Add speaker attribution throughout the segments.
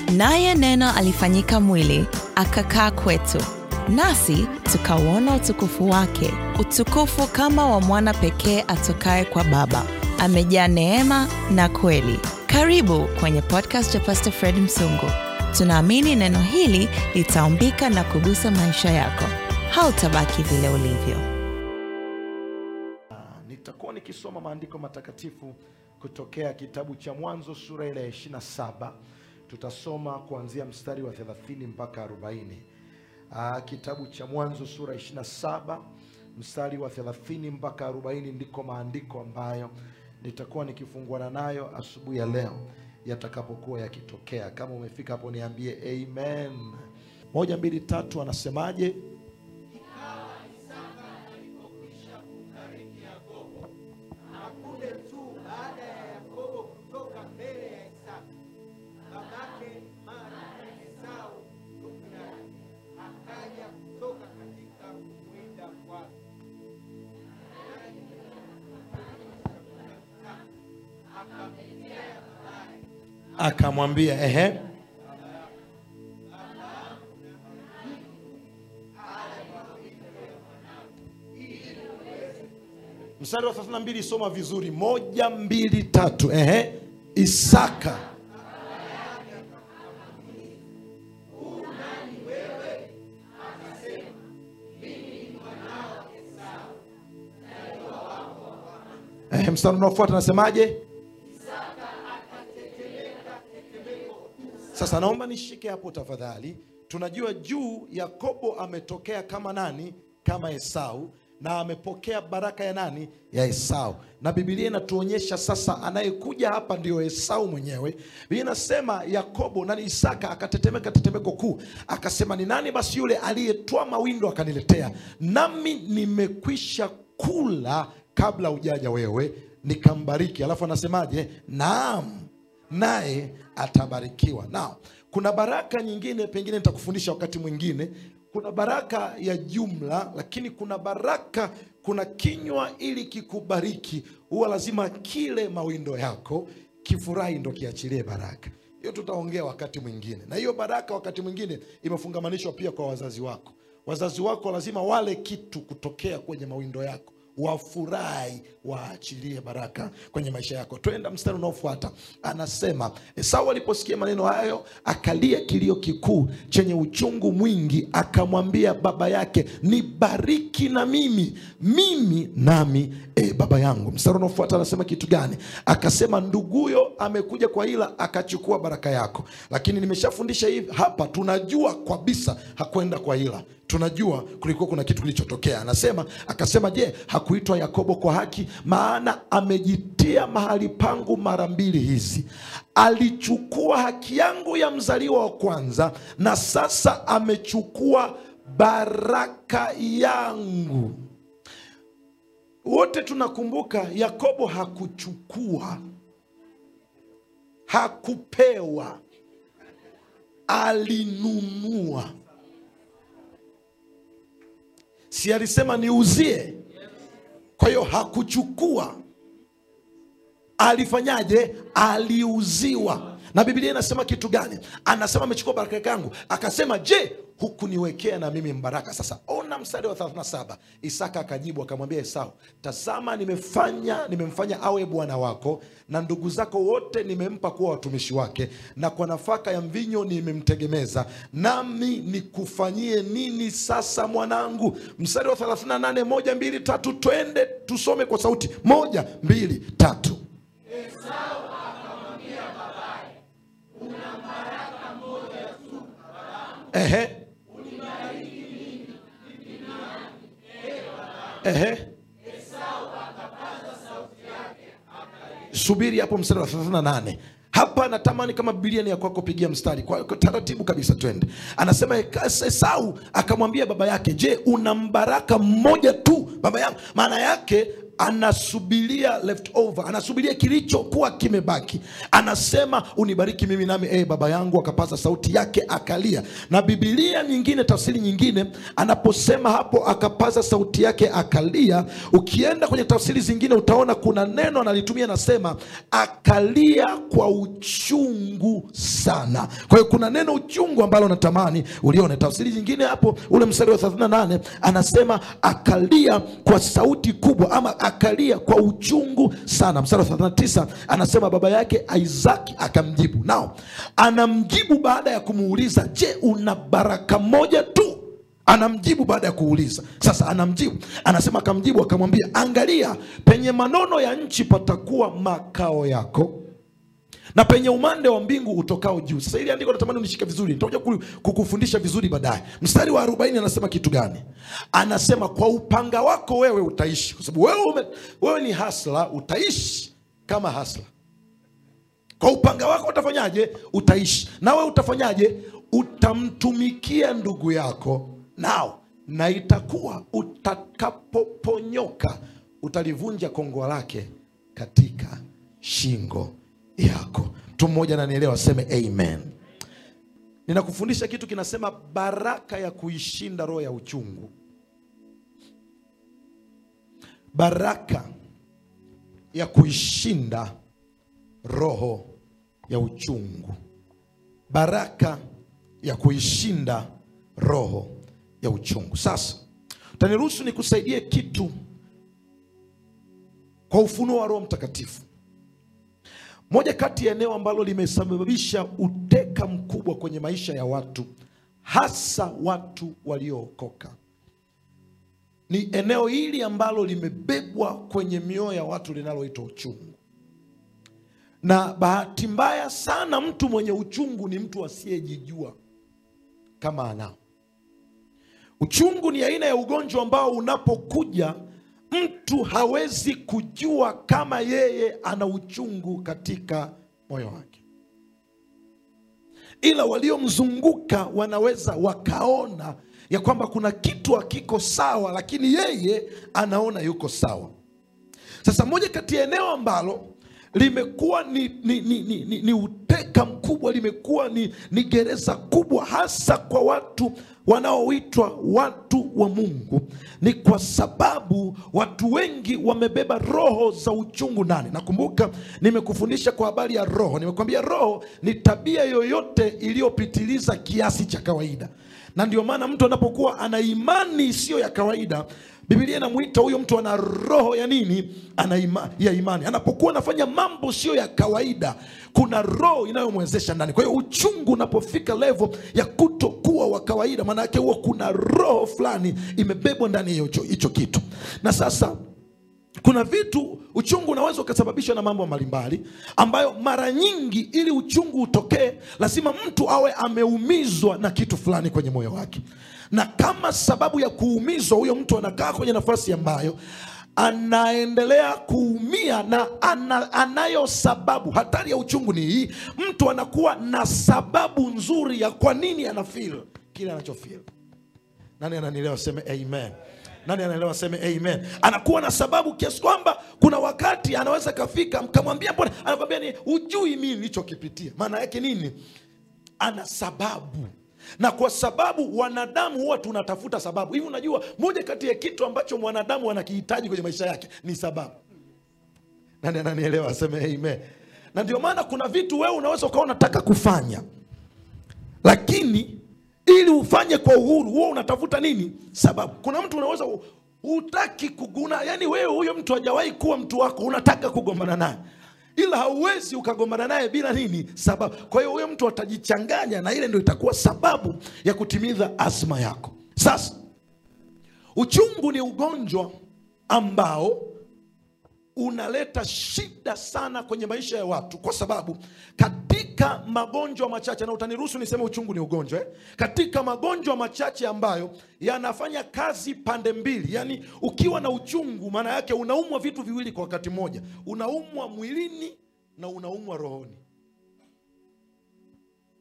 Speaker 1: Naye Neno alifanyika mwili, akakaa kwetu, nasi tukauona utukufu wake, utukufu kama wa mwana pekee atokaye kwa Baba, amejaa neema na kweli. Karibu kwenye podcast ya Pastor Fred Msungu. Tunaamini neno hili litaumbika na kugusa maisha yako. Hautabaki vile ulivyo.
Speaker 2: Nitakuwa nikisoma maandiko matakatifu kutokea kitabu cha Mwanzo sura ile ya 27. Tutasoma kuanzia mstari wa 30 mpaka 40. Aa, kitabu cha Mwanzo sura 27 mstari wa 30 mpaka 40 ndiko maandiko ambayo nitakuwa nikifunguana nayo asubuhi ya leo yatakapokuwa yakitokea. Kama umefika hapo niambie amen. Moja, mbili, tatu, anasemaje?
Speaker 3: Punde tu baada ya Yakobo kutoka mbele ya Esau, babake mara Esau ndugu yake akaja kutoka katika kuwinda kwake.
Speaker 2: Akamwambia ehe, mstari wa 32 soma vizuri. Moja, mbili, tatu. Ehe, Isaka Ehe, mstari unaofuata anasemaje? Sasa naomba nishike hapo tafadhali. Tunajua juu Yakobo ametokea kama nani? Kama Esau, na amepokea baraka ya nani? Ya Esau. Na Biblia inatuonyesha sasa anayekuja hapa ndio Esau mwenyewe. Biblia inasema Yakobo nani, Isaka akatetemeka tetemeko kuu, akasema ni nani basi yule aliyetwaa mawindo akaniletea, nami nimekwisha kula kabla ujaja wewe, nikambariki. Alafu anasemaje? Naam, naye atabarikiwa. Nao kuna baraka nyingine, pengine nitakufundisha wakati mwingine. Kuna baraka ya jumla, lakini kuna baraka, kuna kinywa ili kikubariki, huwa lazima kile mawindo yako kifurahi, ndo kiachilie baraka hiyo. Tutaongea wakati mwingine, na hiyo baraka wakati mwingine imefungamanishwa pia kwa wazazi wako. Wazazi wako lazima wale kitu kutokea kwenye mawindo yako wafurahi waachilie baraka kwenye maisha yako. Twenda mstari unaofuata, anasema Esau aliposikia maneno hayo akalia kilio kikuu chenye uchungu mwingi, akamwambia baba yake, nibariki na mimi mimi nami e, baba yangu. Mstari unaofuata anasema kitu gani? Akasema nduguyo amekuja kwa ila akachukua baraka yako. Lakini nimeshafundisha hivi hapa, tunajua kabisa hakwenda kwa ila tunajua kulikuwa kuna kitu kilichotokea. Anasema akasema, je, hakuitwa Yakobo kwa haki? Maana amejitia mahali pangu mara mbili hizi, alichukua haki yangu ya mzaliwa wa kwanza, na sasa amechukua baraka yangu. Wote tunakumbuka Yakobo hakuchukua, hakupewa, alinunua si alisema niuzie? Kwa hiyo hakuchukua, alifanyaje? Aliuziwa. Na Biblia inasema kitu gani? Anasema amechukua baraka yangu, akasema je, hukuniwekea na mimi mbaraka? Sasa ona mstari wa 37. Isaka akajibu akamwambia Esau, tazama, nimefanya nimemfanya awe bwana wako, na ndugu zako wote nimempa kuwa watumishi wake, na kwa nafaka ya mvinyo nimemtegemeza, nami nikufanyie nini sasa mwanangu? Mstari wa 38, moja mbili tatu, twende tusome kwa sauti, moja mbili tatu. Ehe. Ehe. Subiri hapo mstari wa 38. Hapa natamani kama Biblia ni ya kwako, pigia mstari kwa, kwa taratibu kabisa, twende. Anasema Esau akamwambia baba yake, je, una mbaraka mmoja tu baba yangu? Maana yake anasubiria leftover anasubiria kilichokuwa kimebaki anasema unibariki mimi nami ee baba yangu akapaza sauti yake akalia na bibilia nyingine tafsiri nyingine anaposema hapo akapaza sauti yake akalia ukienda kwenye tafsiri zingine utaona kuna neno analitumia anasema akalia kwa uchungu sana kwa hiyo kuna neno uchungu ambalo natamani ulione tafsiri nyingine hapo ule mstari wa 38 anasema akalia kwa sauti kubwa ama akalia kwa uchungu sana mstari wa 39 anasema baba yake isaki akamjibu nao anamjibu baada ya kumuuliza je una baraka moja tu anamjibu baada ya kuuliza sasa anamjibu anasema akamjibu akamwambia angalia penye manono ya nchi patakuwa makao yako na penye umande wa mbingu utokao juu sasa ili andiko natamani unishike vizuri nitakuja ku- kukufundisha vizuri baadaye mstari wa 40 anasema kitu gani anasema kwa upanga wako wewe utaishi kwa sababu wewe, ume, wewe ni hasla utaishi kama hasla kwa upanga wako utafanyaje utaishi nawe utafanyaje utamtumikia ndugu yako nao na itakuwa utakapoponyoka utalivunja kongoa lake katika shingo yako mtu mmoja ananielewa aseme amen ninakufundisha kitu kinasema baraka ya kuishinda roho ya uchungu baraka ya kuishinda roho ya uchungu baraka ya kuishinda roho ya uchungu sasa utaniruhusu nikusaidie kitu kwa ufunuo wa roho mtakatifu moja kati ya eneo ambalo limesababisha uteka mkubwa kwenye maisha ya watu hasa watu waliookoka ni eneo hili ambalo limebebwa kwenye mioyo ya watu linaloitwa uchungu na bahati mbaya sana mtu mwenye uchungu ni mtu asiyejijua kama anao uchungu ni aina ya ugonjwa ambao unapokuja mtu hawezi kujua kama yeye ana uchungu katika moyo wake ila waliomzunguka wanaweza wakaona ya kwamba kuna kitu hakiko sawa lakini yeye anaona yuko sawa sasa moja kati ya eneo ambalo limekuwa ni, ni, ni, ni, ni, ni uteka mkubwa limekuwa ni, ni gereza kubwa hasa kwa watu wanaoitwa watu wa mungu ni kwa sababu watu wengi wamebeba roho za uchungu ndani nakumbuka nimekufundisha kwa habari ya roho nimekwambia roho ni tabia yoyote iliyopitiliza kiasi cha kawaida na ndio maana mtu anapokuwa ana imani isiyo ya kawaida bibilia inamwita huyo mtu ana roho ya nini ana ima, ya imani anapokuwa anafanya mambo sio ya kawaida kuna roho inayomwezesha ndani kwa hiyo uchungu unapofika levo ya kutokuwa wa kawaida maana yake huwa kuna roho fulani imebebwa ndani ya hicho hicho kitu na sasa kuna vitu uchungu unaweza ukasababishwa na mambo mbalimbali ambayo mara nyingi ili uchungu utokee lazima mtu awe ameumizwa na kitu fulani kwenye moyo wake na kama sababu ya kuumizwa huyo mtu anakaa kwenye nafasi ambayo anaendelea kuumia na ana, anayo sababu hatari ya uchungu ni hii mtu anakuwa na sababu nzuri ya kwa nini anafil kile anachofil nani ananielewa seme amen nani anaelewa seme amen anakuwa na sababu kiasi kwamba kuna wakati anaweza kafika mkamwambia mbona anakwambia ni ujui mimi nilichokipitia maana yake nini ana sababu na kwa sababu wanadamu huwa tunatafuta sababu hivi unajua moja kati ya kitu ambacho mwanadamu anakihitaji kwenye maisha yake ni sababu nani ananielewa aseme amen na ndio maana kuna vitu wewe unaweza ukawa unataka kufanya lakini ili ufanye kwa uhuru huo unatafuta nini sababu kuna mtu unaweza u- hutaki kuguna yani wewe huyo mtu hajawahi kuwa mtu wako unataka kugombana naye ila hauwezi ukagombana naye bila nini sababu kwa hiyo huyo mtu atajichanganya na ile ndio itakuwa sababu ya kutimiza azma yako sasa uchungu ni ugonjwa ambao unaleta shida sana kwenye maisha ya watu kwa sababu katika magonjwa machache na utaniruhusu niseme uchungu ni ugonjwa eh? katika magonjwa machache ambayo yanafanya kazi pande mbili yaani ukiwa na uchungu maana yake unaumwa vitu viwili kwa wakati mmoja unaumwa mwilini na unaumwa rohoni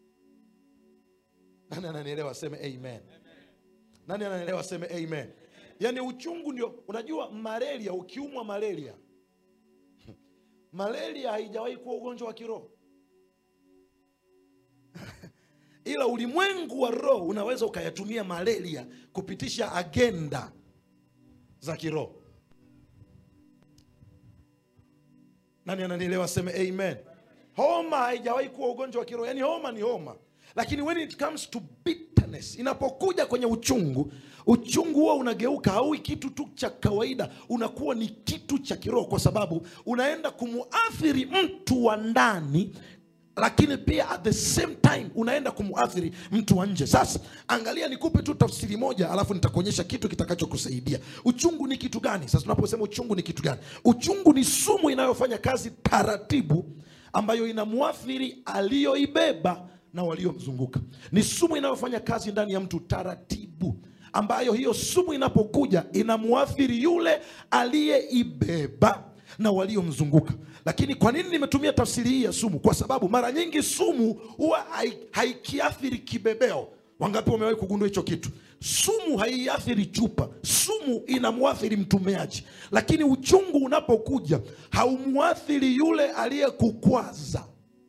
Speaker 2: nani ananielewa aseme amen nani ananielewa aseme amen yaani uchungu ndio unajua malaria ukiumwa malaria malaria haijawahi kuwa ugonjwa wa kiroho ila ulimwengu wa roho unaweza ukayatumia malaria kupitisha agenda za kiroho nani ananielewa aseme amen homa haijawahi kuwa ugonjwa wa kiroho yaani homa ni homa lakini when it comes to bitterness inapokuja kwenye uchungu uchungu huwa unageuka haui kitu tu cha kawaida unakuwa ni kitu cha kiroho kwa sababu unaenda kumuathiri mtu wa ndani lakini pia at the same time unaenda kumuathiri mtu wa nje sasa angalia nikupe tu tafsiri moja alafu nitakuonyesha kitu kitakachokusaidia uchungu ni kitu gani sasa tunaposema uchungu ni kitu gani uchungu ni sumu inayofanya kazi taratibu ambayo inamuathiri aliyoibeba na waliomzunguka ni sumu inayofanya kazi ndani ya mtu taratibu ambayo hiyo sumu inapokuja inamuathiri yule aliyeibeba na waliomzunguka lakini kwa nini nimetumia tafsiri hii ya sumu kwa sababu mara nyingi sumu huwa hai- haikiathiri kibebeo wangapi wamewahi kugundua hicho kitu sumu haiathiri chupa sumu inamwathiri mtumiaji lakini uchungu unapokuja haumwathiri yule aliyekukwaza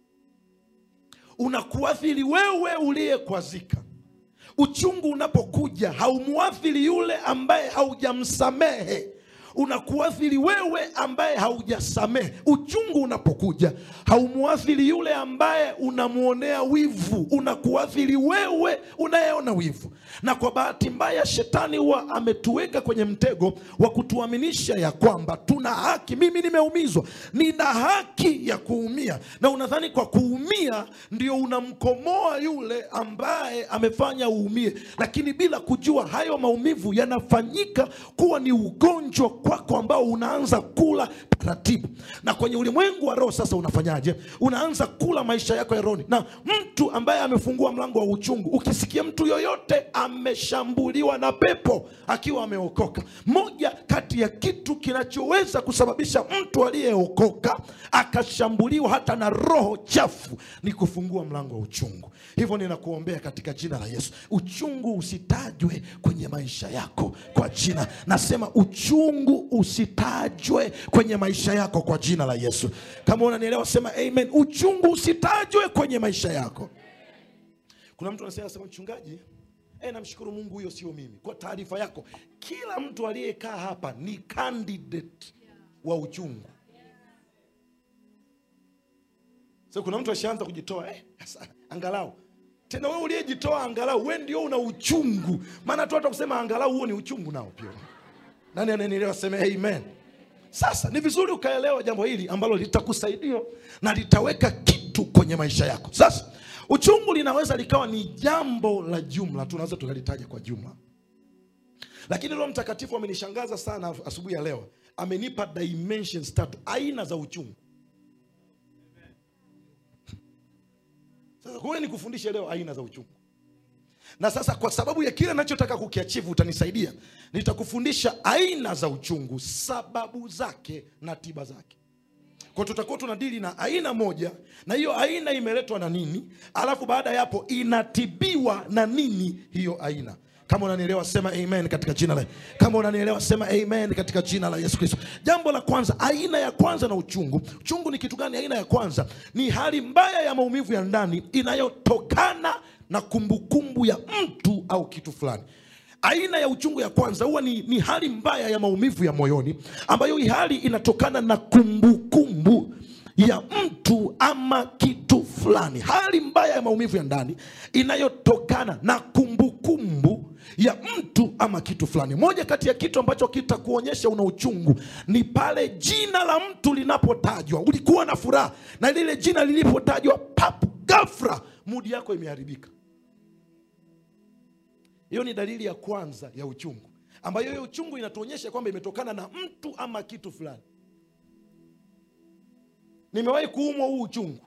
Speaker 2: unakuathiri wewe uliyekwazika uchungu unapokuja haumwathiri yule ambaye haujamsamehe unakuathiri wewe ambaye haujasamehe uchungu unapokuja haumwathiri yule ambaye unamwonea wivu unakuathiri wewe unayeona wivu na kwa bahati mbaya shetani huwa ametuweka kwenye mtego wa kutuaminisha ya kwamba tuna haki mimi nimeumizwa nina haki ya kuumia na unadhani kwa kuumia ndio unamkomoa yule ambaye amefanya uumie lakini bila kujua hayo maumivu yanafanyika kuwa ni ugonjwa kwako ambao unaanza kula taratibu na kwenye ulimwengu wa roho sasa unafanyaje unaanza kula maisha yako ya rohoni na mtu ambaye amefungua mlango wa uchungu ukisikia mtu yoyote ameshambuliwa na pepo akiwa ameokoka moja kati ya kitu kinachoweza kusababisha mtu aliyeokoka akashambuliwa hata na roho chafu ni kufungua mlango wa uchungu hivyo ninakuombea katika jina la yesu uchungu usitajwe kwenye maisha yako kwa jina nasema uchungu usitajwe kwenye maisha yako kwa jina la yesu kama unanielewa sema amen uchungu usitajwe kwenye maisha yako kuna mtu anasema anasema mchungaji E, namshukuru mungu huyo sio mimi kwa taarifa yako kila mtu aliyekaa hapa ni candidate wa uchungu so kuna mtu ashaanza kujitoa eh, sasa, angalau tena wewe uliyejitoa angalau we ndio una uchungu maana tu hata kusema angalau huo ni uchungu nao pia nani ananielewa seme amen sasa ni vizuri ukaelewa jambo hili ambalo litakusaidia na litaweka kitu kwenye maisha yako sasa uchungu linaweza likawa ni jambo la jumla tunaweza tukalitaja kwa jumla lakini roho mtakatifu amenishangaza sana asubuhi ya leo amenipa dimensions tatu aina za uchungu sasa kwa ni kufundisha leo aina za uchungu na sasa kwa sababu ya kile nachotaka kukiachivu utanisaidia nitakufundisha aina za uchungu sababu zake na tiba zake kwa tutakuwa tunadili na aina moja na hiyo aina imeletwa na nini alafu baada ya hapo inatibiwa na nini hiyo aina kama unanielewa sema amen katika jina la kama unanielewa sema amen katika jina la yesu kristo jambo la kwanza aina ya kwanza na uchungu uchungu ni kitu gani aina ya kwanza ni hali mbaya ya maumivu ya ndani inayotokana na kumbukumbu ya mtu au kitu fulani aina ya uchungu ya kwanza huwa ni, ni hali mbaya ya maumivu ya moyoni ambayo hii hali inatokana na kumbukumbu ya mtu ama kitu fulani hali mbaya ya maumivu ya ndani inayotokana na kumbukumbu ya mtu ama kitu fulani moja kati ya kitu ambacho kitakuonyesha una uchungu ni pale jina la mtu linapotajwa ulikuwa na furaha na lile jina lilipotajwa pap gafra mudi yako imeharibika hiyo ni dalili ya kwanza ya uchungu ambayo hiyo uchungu inatuonyesha kwamba imetokana na mtu ama kitu fulani nimewahi kuumwa huu uchungu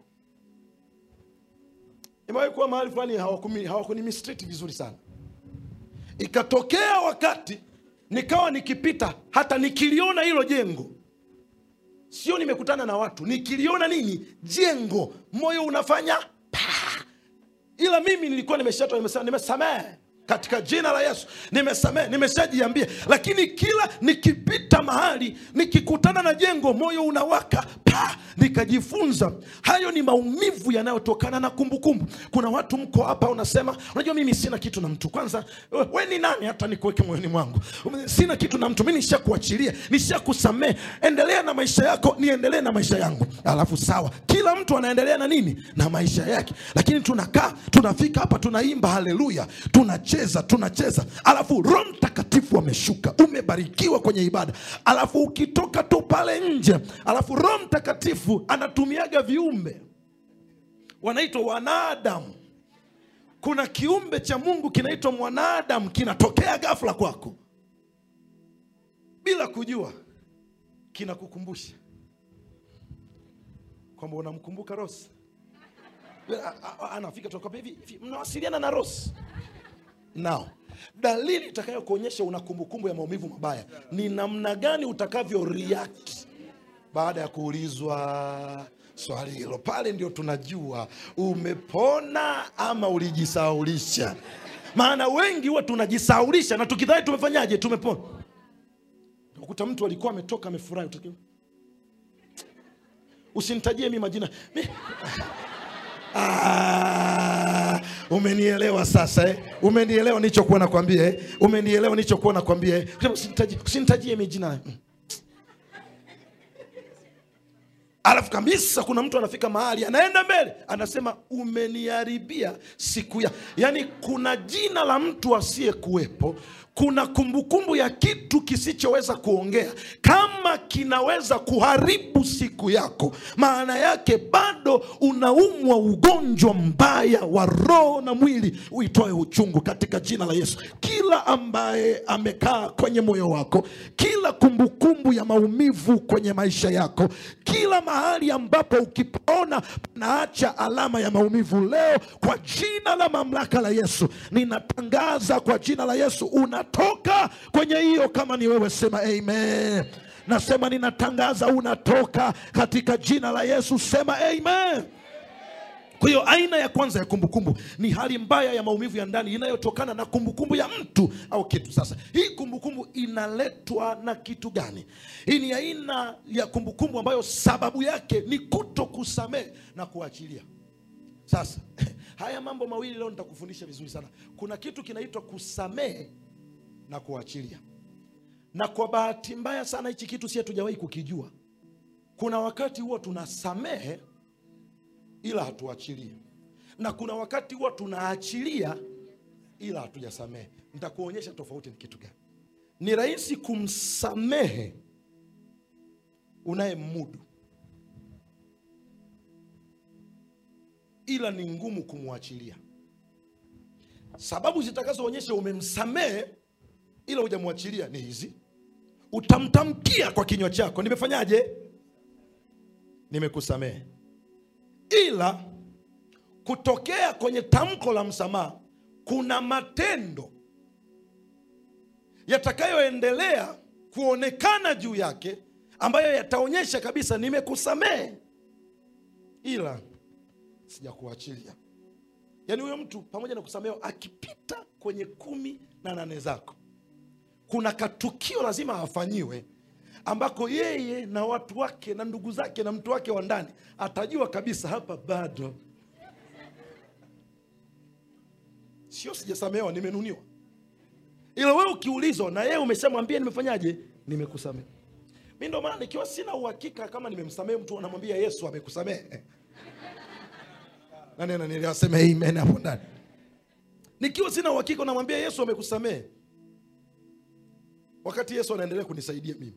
Speaker 2: nimewahi kuwa mahali fulani hawakuni- hawakunimistrate vizuri sana ikatokea wakati nikawa nikipita hata nikiliona hilo jengo sio nimekutana na watu nikiliona nini jengo moyo unafanya pa ila mimi nilikuwa nimeshatoa nimesema nimesamehe katika jina la yesu nimesamehe nimeshajiambia lakini kila nikipita mahali nikikutana na jengo moyo unawaka pa nikajifunza hayo ni maumivu yanayotokana na kumbukumbu kuna watu mko hapa unasema unajua mimi sina kitu na mtu kwanza we, we ni nani hata nikuweke moyoni mwangu sina kitu na mtu mi nishakuachilia nishakusamehe endelea na maisha yako niendelee na maisha yangu alafu sawa kila mtu anaendelea na nini na maisha yake lakini tunakaa tunafika hapa tunaimba haleluya tunacheza tunacheza alafu roho mtakatifu ameshuka umebarikiwa kwenye ibada alafu ukitoka tu pale nje alafu roho mtakatifu anatumiaga viumbe wanaitwa wanadamu kuna kiumbe cha mungu kinaitwa mwanadamu kinatokea ghafla kwako bila kujua kinakukumbusha kwamba unamkumbuka rosi A- a- anafika tunakwambia hivi hivi mnawasiliana na rosi nao dalili itakayokuonyesha una kumbukumbu ya maumivu mabaya ni namna gani utakavyo react baada ya kuulizwa swali hilo pale ndio tunajua umepona ama ulijisaulisha maana wengi huwa tunajisaulisha na tukidhani tumefanyaje tumepona ukuta mtu alikuwa ametoka amefurahi utaki- usinitajie mi majina mi... Ah, umenielewa sasa eh? umenielewa nichokuwa nakwambia eh? umenielewa nichokuwa nakwambia eh? Usinitajie- usinitajie mi jina Mm. alafu kabisa kuna mtu anafika mahali anaenda mbele anasema umeniharibia siku ya yaani kuna jina la mtu asiyekuwepo kuna kumbukumbu ya kitu kisichoweza kuongea kama kinaweza kuharibu siku yako maana yake bado unaumwa ugonjwa mbaya wa roho na mwili uitoe uchungu katika jina la yesu kila ambaye amekaa kwenye moyo wako kila kumbukumbu ya maumivu kwenye maisha yako kila mahali ambapo ukipona naacha alama ya maumivu leo kwa jina la mamlaka la yesu ninatangaza kwa jina la yesu unatoka kwenye hiyo kama ni wewe sema amen nasema ninatangaza unatoka katika jina la yesu sema amen kwa hiyo aina ya kwanza ya kumbukumbu ni hali mbaya ya maumivu ya ndani inayotokana na kumbukumbu ya mtu au kitu sasa hii kumbukumbu inaletwa na kitu gani hii ni aina ya kumbukumbu ambayo sababu yake ni kuto kusamehe na kuachilia sasa haya mambo mawili leo nitakufundisha vizuri sana kuna kitu kinaitwa kusamehe na kuachilia na kwa bahati mbaya sana hichi kitu si hatujawahi kukijua kuna wakati huwa tunasamehe ila hatuachilii na kuna wakati huwa tunaachilia ila hatujasamehe nitakuonyesha tofauti ni kitu gani ni rahisi kumsamehe unayemmudu ila ni ngumu kumwachilia sababu zitakazoonyesha umemsamehe ila hujamwachilia ni hizi utamtamkia kwa kinywa chako nimefanyaje nimekusamehe ila kutokea kwenye tamko la msamaha kuna matendo yatakayoendelea kuonekana juu yake ambayo yataonyesha kabisa nimekusamehe ila sijakuachilia yaani huyo mtu pamoja na kusamehewa akipita kwenye kumi na nane zako kuna katukio lazima afanyiwe ambako yeye na watu wake na ndugu zake na mtu wake wa ndani atajua kabisa hapa bado sio sijasamehewa nimenuniwa ila wewe ukiulizwa na yeye umeshamwambia nimefanyaje nimekusamehe mi ndo maana nikiwa sina uhakika kama nimemsamehe mtu anamwambia yesu amekusamehe nani ananielewa aseme amen hapo ndani nikiwa sina uhakika unamwambia yesu amekusamehe wakati yesu anaendelea kunisaidia mimi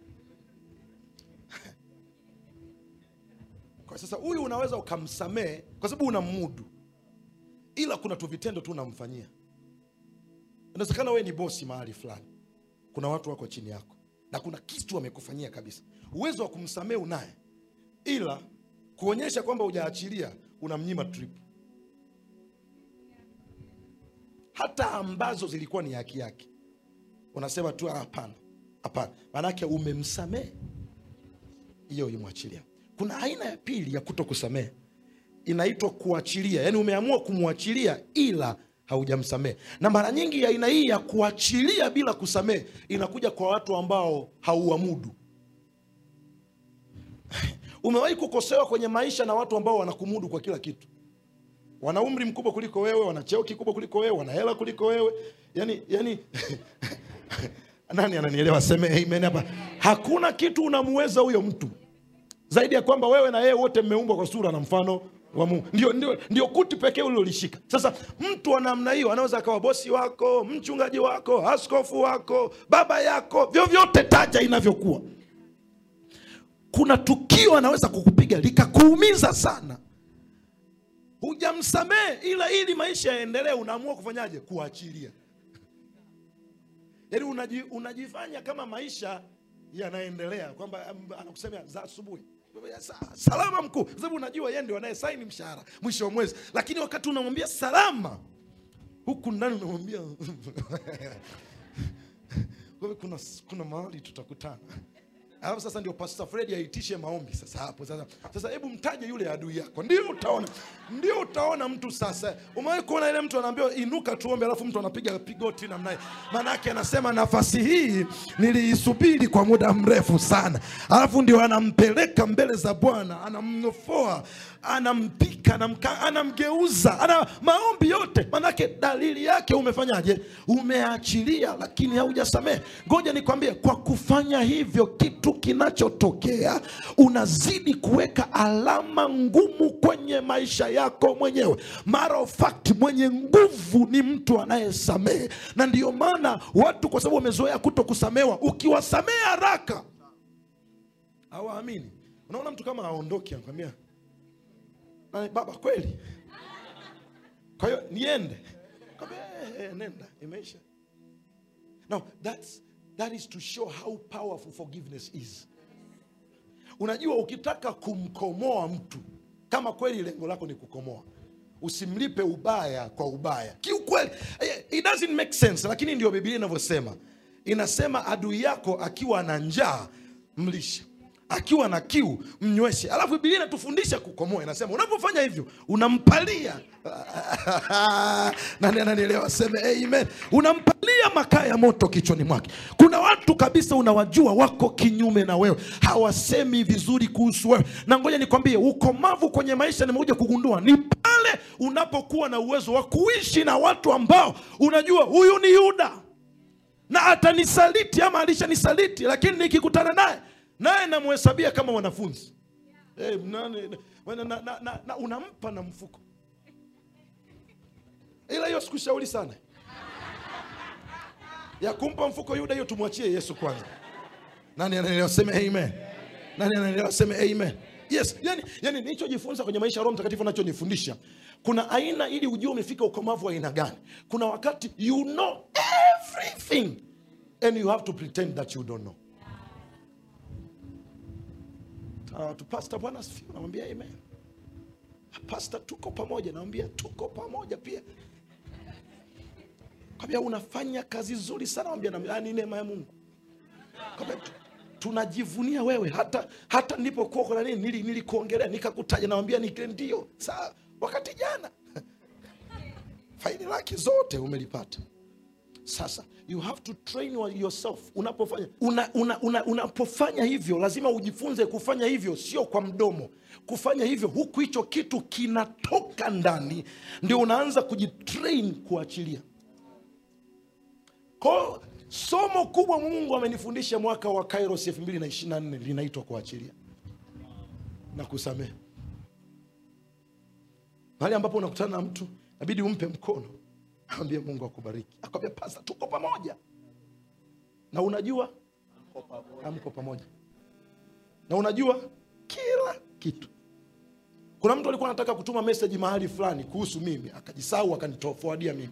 Speaker 2: kwa sasa huyu unaweza ukamsamehe kwa sababu unamudu ila kuna tu vitendo tu unamfanyia inawezekana wewe ni bosi mahali fulani kuna watu wako chini yako na kuna kitu wamekufanyia kabisa uwezo wa kumsamehe unaye ila kuonyesha kwamba hujaachilia unamnyima trip hata ambazo zilikuwa ni haki yake unasema tu "Ah, hapana hapana maanake umemsamehe hiyo ulimwachilia kuna aina ya pili ya kuto kusamehe inaitwa kuachilia yaani umeamua kumwachilia ila haujamsamehe na mara nyingi aina hii ya kuachilia bila kusamehe inakuja kwa watu ambao hauamudu umewahi kukosewa kwenye maisha na watu ambao wanakumudu kwa kila kitu wana umri mkubwa kuliko wewe wana cheo kikubwa kuliko wewe wana hela kuliko wewe yani yani nani ananielewa seme amen hapa hakuna kitu unamuweza huyo mtu zaidi ya kwamba wewe na yeye wote mmeumbwa kwa sura na mfano wa Mungu. Ndio, ndio, ndio kuti pekee ulilolishika. Sasa mtu wa namna hiyo anaweza akawa bosi wako, mchungaji wako, askofu wako, baba yako, vyovyote taja inavyokuwa. Kuna tukio anaweza kukupiga likakuumiza sana, hujamsamehe, ila ili maisha yaendelee, unaamua kufanyaje? Kuachilia. Yaani unaji, unajifanya kama maisha yanaendelea, kwamba um, anakusemea za asubuhi Sa- salama mkuu, kwa sababu unajua yeye ndio anayesaini mshahara mwisho wa mwezi, lakini wakati unamwambia salama, huku ndani unamwambia wewe, kuna, kuna mahali tutakutana. Alafu sasa ndio Pastor Fred aitishe maombi sasa hapo sasa. Sasa hebu mtaje yule adui yako, ndio utaona, ndio utaona mtu sasa. Umewahi kuona ile mtu anaambiwa inuka tuombe, alafu mtu anapiga pigoti namna hii, maana yake anasema nafasi hii niliisubiri kwa muda mrefu sana, alafu ndio anampeleka mbele za Bwana, anamnofoa, anampika, anamka, anamgeuza, ana maombi yote, maanake dalili yake umefanyaje? Umeachilia, lakini haujasamehe. Ngoja nikwambie, kwa kufanya hivyo, kitu kinachotokea unazidi kuweka alama ngumu kwenye maisha yako mwenyewe. Matter of fact, mwenye nguvu ni mtu anayesamehe, na ndiyo maana watu, kwa sababu wamezoea kuto kusamewa, ukiwasamehe haraka hawaamini. Unaona mtu kama aondoki, anakwambia "Na, baba kweli, kwa hiyo niende? Kwambia, "Eh, eh, nenda, imeisha. Now that's that is to show how powerful forgiveness is. Unajua, ukitaka kumkomoa mtu, kama kweli lengo lako ni kukomoa, usimlipe ubaya kwa ubaya. Kiukweli eh, it doesn't make sense, lakini ndio Biblia inavyosema. Inasema adui yako akiwa na njaa mlishe, akiwa na kiu mnyweshe. Alafu Biblia inatufundisha kukomoa, inasema unapofanya hivyo unampalia nani ananielewa? Seme amen. Unampalia makaa ya moto kichwani mwake. Kuna watu kabisa unawajua wako kinyume na wewe, hawasemi vizuri kuhusu wewe, na ngoja nikwambie, ukomavu kwenye maisha nimekuja kugundua ni pale unapokuwa na uwezo wa kuishi na watu ambao unajua huyu ni Yuda na atanisaliti ama alishanisaliti, lakini nikikutana naye naye namhesabia kama wanafunzi hey, nani, na, na, na, na, na, unampa na mfuko ila hiyo sikushauri sana ya kumpa mfuko Yuda, hiyo tumwachie Yesu kwanza. Nani anaelewa? Seme amen. Nani anaelewa? Seme amen. Yes, yani, yani nilichojifunza kwenye maisha ya Roho Mtakatifu anachonifundisha kuna aina, ili ujue umefika ukomavu wa aina gani. Kuna wakati you know everything and you have to pretend that you don't know. Uh, tu pastor, Bwana asifiwe, namwambia amen. Pastor, tuko pamoja, namwambia tuko pamoja pia. Kwambia unafanya kazi nzuri sana, mwambia na ni neema ya Mungu. Kwambia tu- tunajivunia wewe, hata hata nilipokuwa kuna nini nili nilikuongelea nikakutaja, nawambia ni ndio saa wakati jana faili lake zote umelipata. Sasa you have to train your- yourself unapofanya una, una, una, unapofanya hivyo lazima ujifunze kufanya hivyo, sio kwa mdomo. Kufanya hivyo huku hicho kitu kinatoka ndani, ndio unaanza kujitrain kuachilia. Kwa somo kubwa Mungu amenifundisha mwaka wa Kairos 2024 linaitwa kuachilia na kusamehe. Mahali ambapo unakutana na mtu inabidi umpe mkono, ambie Mungu akubariki, akwambia pasa, tuko pamoja, na unajua amko pamoja, na unajua kila kitu. Kuna mtu alikuwa anataka kutuma message mahali fulani kuhusu mimi, akajisahau akanitofuadia mimi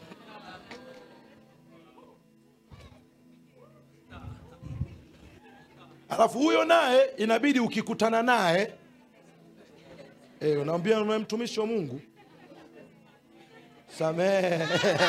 Speaker 2: alafu huyo naye inabidi ukikutana naye e, unaambia "Wewe mtumishi wa Mungu samehe.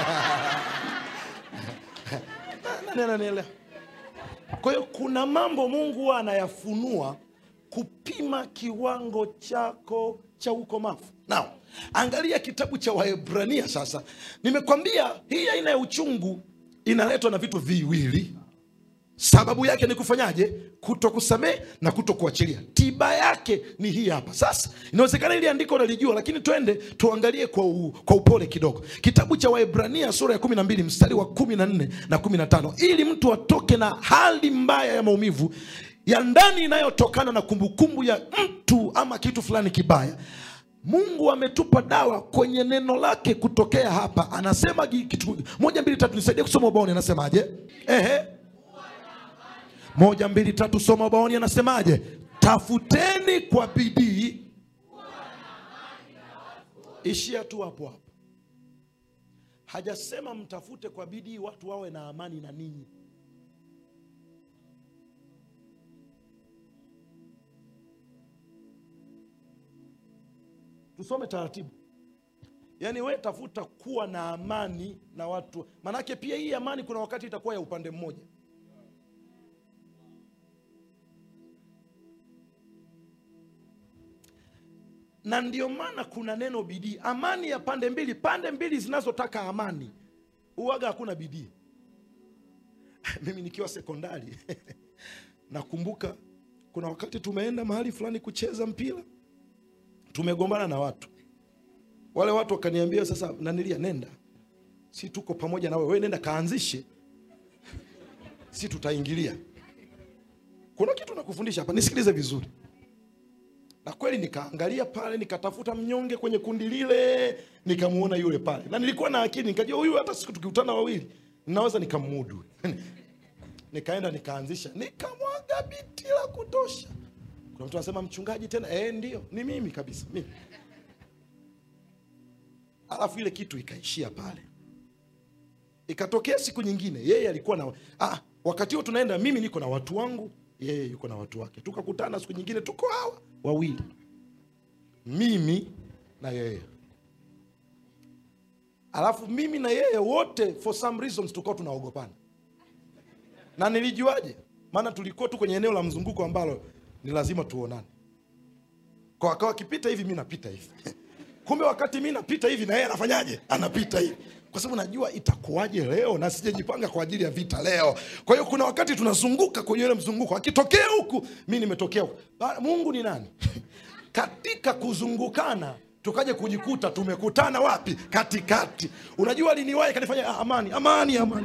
Speaker 2: Nani ananielewa? Kwa hiyo kuna mambo Mungu huwa anayafunua kupima kiwango chako cha ukomavu. Now, angalia kitabu cha waebrania sasa nimekwambia hii aina ya uchungu inaletwa na vitu viwili sababu yake ni kufanyaje kuto kusamehe na kuto kuachilia tiba yake ni hii hapa sasa inawezekana ili andiko unalijua lakini twende tuangalie kwa, u, kwa upole kidogo kitabu cha waebrania sura ya 12 mstari wa 14 na 15 ili mtu atoke na hali mbaya ya maumivu ya ndani inayotokana na kumbukumbu ya mtu ama kitu fulani kibaya mungu ametupa dawa kwenye neno lake kutokea hapa anasema gi- kitu moja mbili tatu nisaidie kusoma ubaoni anasemaje ehe moja mbili tatu soma ubaoni anasemaje tafuteni kwa bidii ishia tu hapo hapo hajasema mtafute kwa bidii watu wawe na amani na ninyi tusome taratibu yaani we tafuta kuwa na amani na watu manake pia hii amani kuna wakati itakuwa ya upande mmoja na ndio maana kuna neno bidii amani ya pande mbili pande mbili zinazotaka amani uwaga hakuna bidii mimi nikiwa sekondari nakumbuka kuna wakati tumeenda mahali fulani kucheza mpira tumegombana na watu wale watu wakaniambia sasa nanilia nenda si tuko pamoja na wewe wewe nenda kaanzishe si tutaingilia kuna kitu nakufundisha hapa nisikilize vizuri na kweli nikaangalia pale nikatafuta mnyonge kwenye kundi lile nikamuona yule pale na nilikuwa na akili nikajua huyu hata siku tukikutana wawili ninaweza nikamudu nikaenda nikaanzisha nikamwaga biti la kutosha kuna mtu anasema mchungaji tena eh ndio ni mimi kabisa mimi alafu ile kitu ikaishia pale ikatokea siku nyingine yeye alikuwa na ah, wakati huo tunaenda mimi niko na watu wangu yeye yuko na watu wake tukakutana siku nyingine tuko hawa wawili mimi na yeye alafu mimi na yeye wote for some reasons tulikuwa tunaogopana na nilijuaje maana tulikuwa tu kwenye eneo la mzunguko ambalo ni lazima tuonane kwa akawa akipita hivi mi napita hivi kumbe wakati mi napita hivi na yeye anafanyaje anapita hivi kwa sababu najua itakuwaje leo na sijajipanga kwa ajili ya vita leo kwa hiyo kuna wakati tunazunguka kwenye ile mzunguko akitokea huku mi nimetokea huku Ba- mungu ni nani katika kuzungukana tukaje kujikuta tumekutana wapi katikati unajua liniwahi kanifanya "Ah, amani amani amani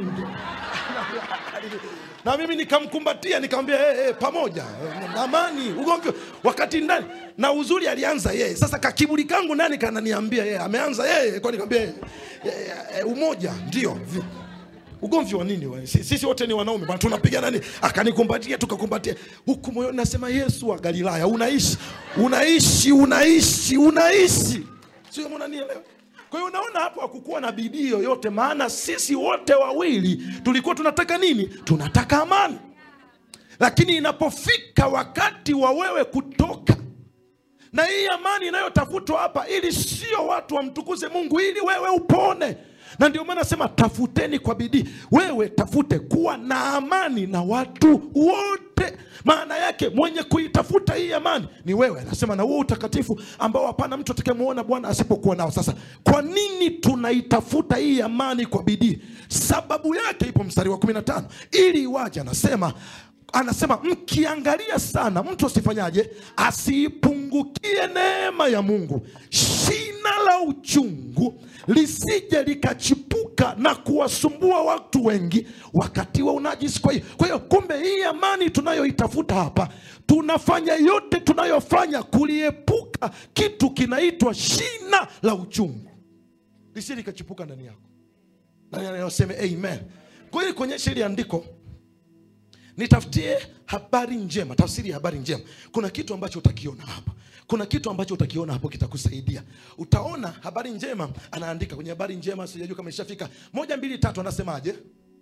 Speaker 2: na mimi nikamkumbatia nikamwambia hey, hey, pamoja eh, amani ugomvi wakati ndani na uzuri alianza yeye sasa kakiburi kangu ndani kananiambia yeye ameanza yeye kwa nikamwambia yeye, eh, eh, umoja ndio Vi- ugomvi wa nini wa? Si- sisi wote ni wanaume bwana tunapigana nini akanikumbatia tukakumbatia huku moyoni nasema yesu wa galilaya unaishi unaishi unaishi unaishi sio kama unanielewa kwa hiyo unaona hapo hakukuwa na bidii yoyote maana sisi wote wawili tulikuwa tunataka nini tunataka amani lakini inapofika wakati wa wewe kutoka na hii amani inayotafutwa hapa ili sio watu wamtukuze mungu ili wewe upone na ndio maana nasema tafuteni kwa bidii wewe tafute kuwa na amani na watu wote maana yake mwenye kuitafuta hii amani ni wewe anasema na huo utakatifu ambao hapana mtu atakayemwona bwana asipokuwa nao sasa kwa nini tunaitafuta hii amani kwa bidii sababu yake ipo mstari wa 15 ili iwaje anasema anasema mkiangalia sana mtu asifanyaje asiipungukie neema ya mungu shina la uchungu lisije likachipuka na kuwasumbua watu wengi wakati wa unajisi kwa hiyo kwa hiyo kumbe hii amani tunayoitafuta hapa tunafanya yote tunayofanya kuliepuka kitu kinaitwa shina la uchungu lisije likachipuka ndani yako nani anayoseme amen kwa hiyo kuonyesha ili andiko nitafutie habari njema tafsiri ya habari njema kuna kitu ambacho utakiona hapa kuna kitu ambacho utakiona hapo kitakusaidia utaona habari njema anaandika kwenye habari njema sijajua kama ishafika moja mbili tatu anasemaje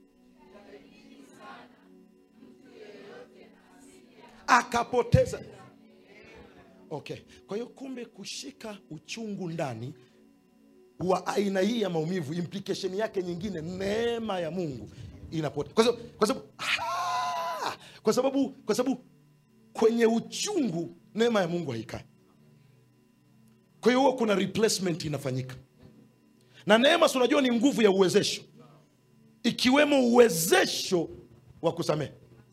Speaker 2: akapoteza okay kwa hiyo kumbe kushika uchungu ndani wa aina hii ya maumivu implication yake nyingine neema ya mungu inapotea kwa sababu kwa sababu Ah! kwa sababu kwa sababu kwenye uchungu neema ya mungu haikai kwa hiyo huwa kuna replacement inafanyika na neema si unajua ni nguvu ya uwezesho ikiwemo uwezesho wa kusamehe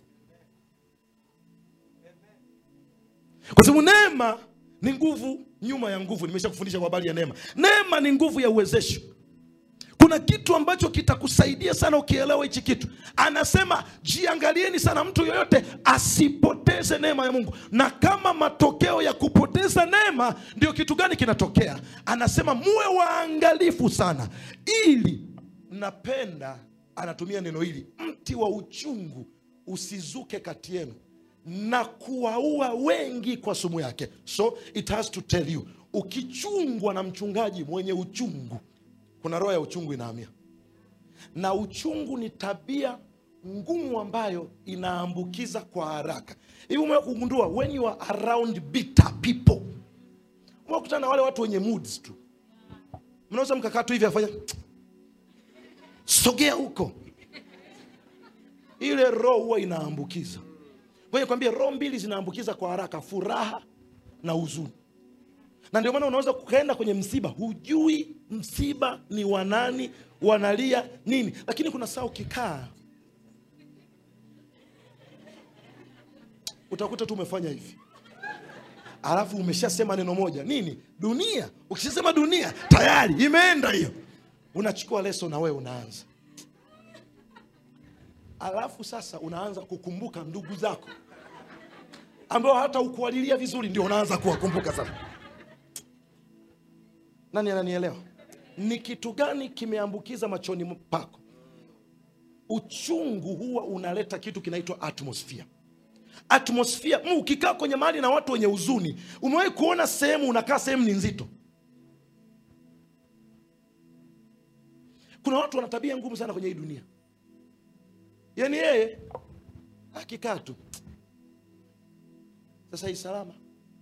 Speaker 2: kwa sababu neema ni nguvu nyuma ya nguvu nimesha kufundisha kwa habari ya neema neema ni nguvu ya uwezesho kuna kitu ambacho kitakusaidia sana ukielewa hichi kitu anasema jiangalieni sana mtu yoyote asipoteze neema ya mungu na kama matokeo ya kupoteza neema ndio kitu gani kinatokea anasema muwe waangalifu sana ili napenda anatumia neno hili mti wa uchungu usizuke kati yenu na kuwaua wengi kwa sumu yake so it has to tell you ukichungwa na mchungaji mwenye uchungu kuna roho ya uchungu inahamia na uchungu ni tabia ngumu ambayo inaambukiza kwa haraka hivi umewa kugundua when you are around bitter people umekutana na wale watu wenye moods tu mnaweza mkakaa tu hivi afanya sogea huko ile roho huwa inaambukiza ngoja kwambia roho mbili zinaambukiza kwa haraka furaha na huzuni na ndio maana unaweza kukaenda kwenye msiba hujui msiba ni wanani wanalia nini lakini kuna saa ukikaa utakuta tu umefanya hivi alafu umeshasema neno moja nini dunia ukishasema dunia tayari imeenda hiyo unachukua leso na wewe unaanza alafu sasa unaanza kukumbuka ndugu zako ambao hata ukuwalilia vizuri ndio unaanza kuwakumbuka sasa nani ananielewa ni kitu gani kimeambukiza machoni pako uchungu huwa unaleta kitu kinaitwa atmosphere atmosphere mu ukikaa kwenye mahali na watu wenye huzuni umewahi kuona sehemu unakaa sehemu ni nzito kuna watu wana tabia ngumu sana kwenye hii dunia yaani yeye akikaa tu sasa hii salama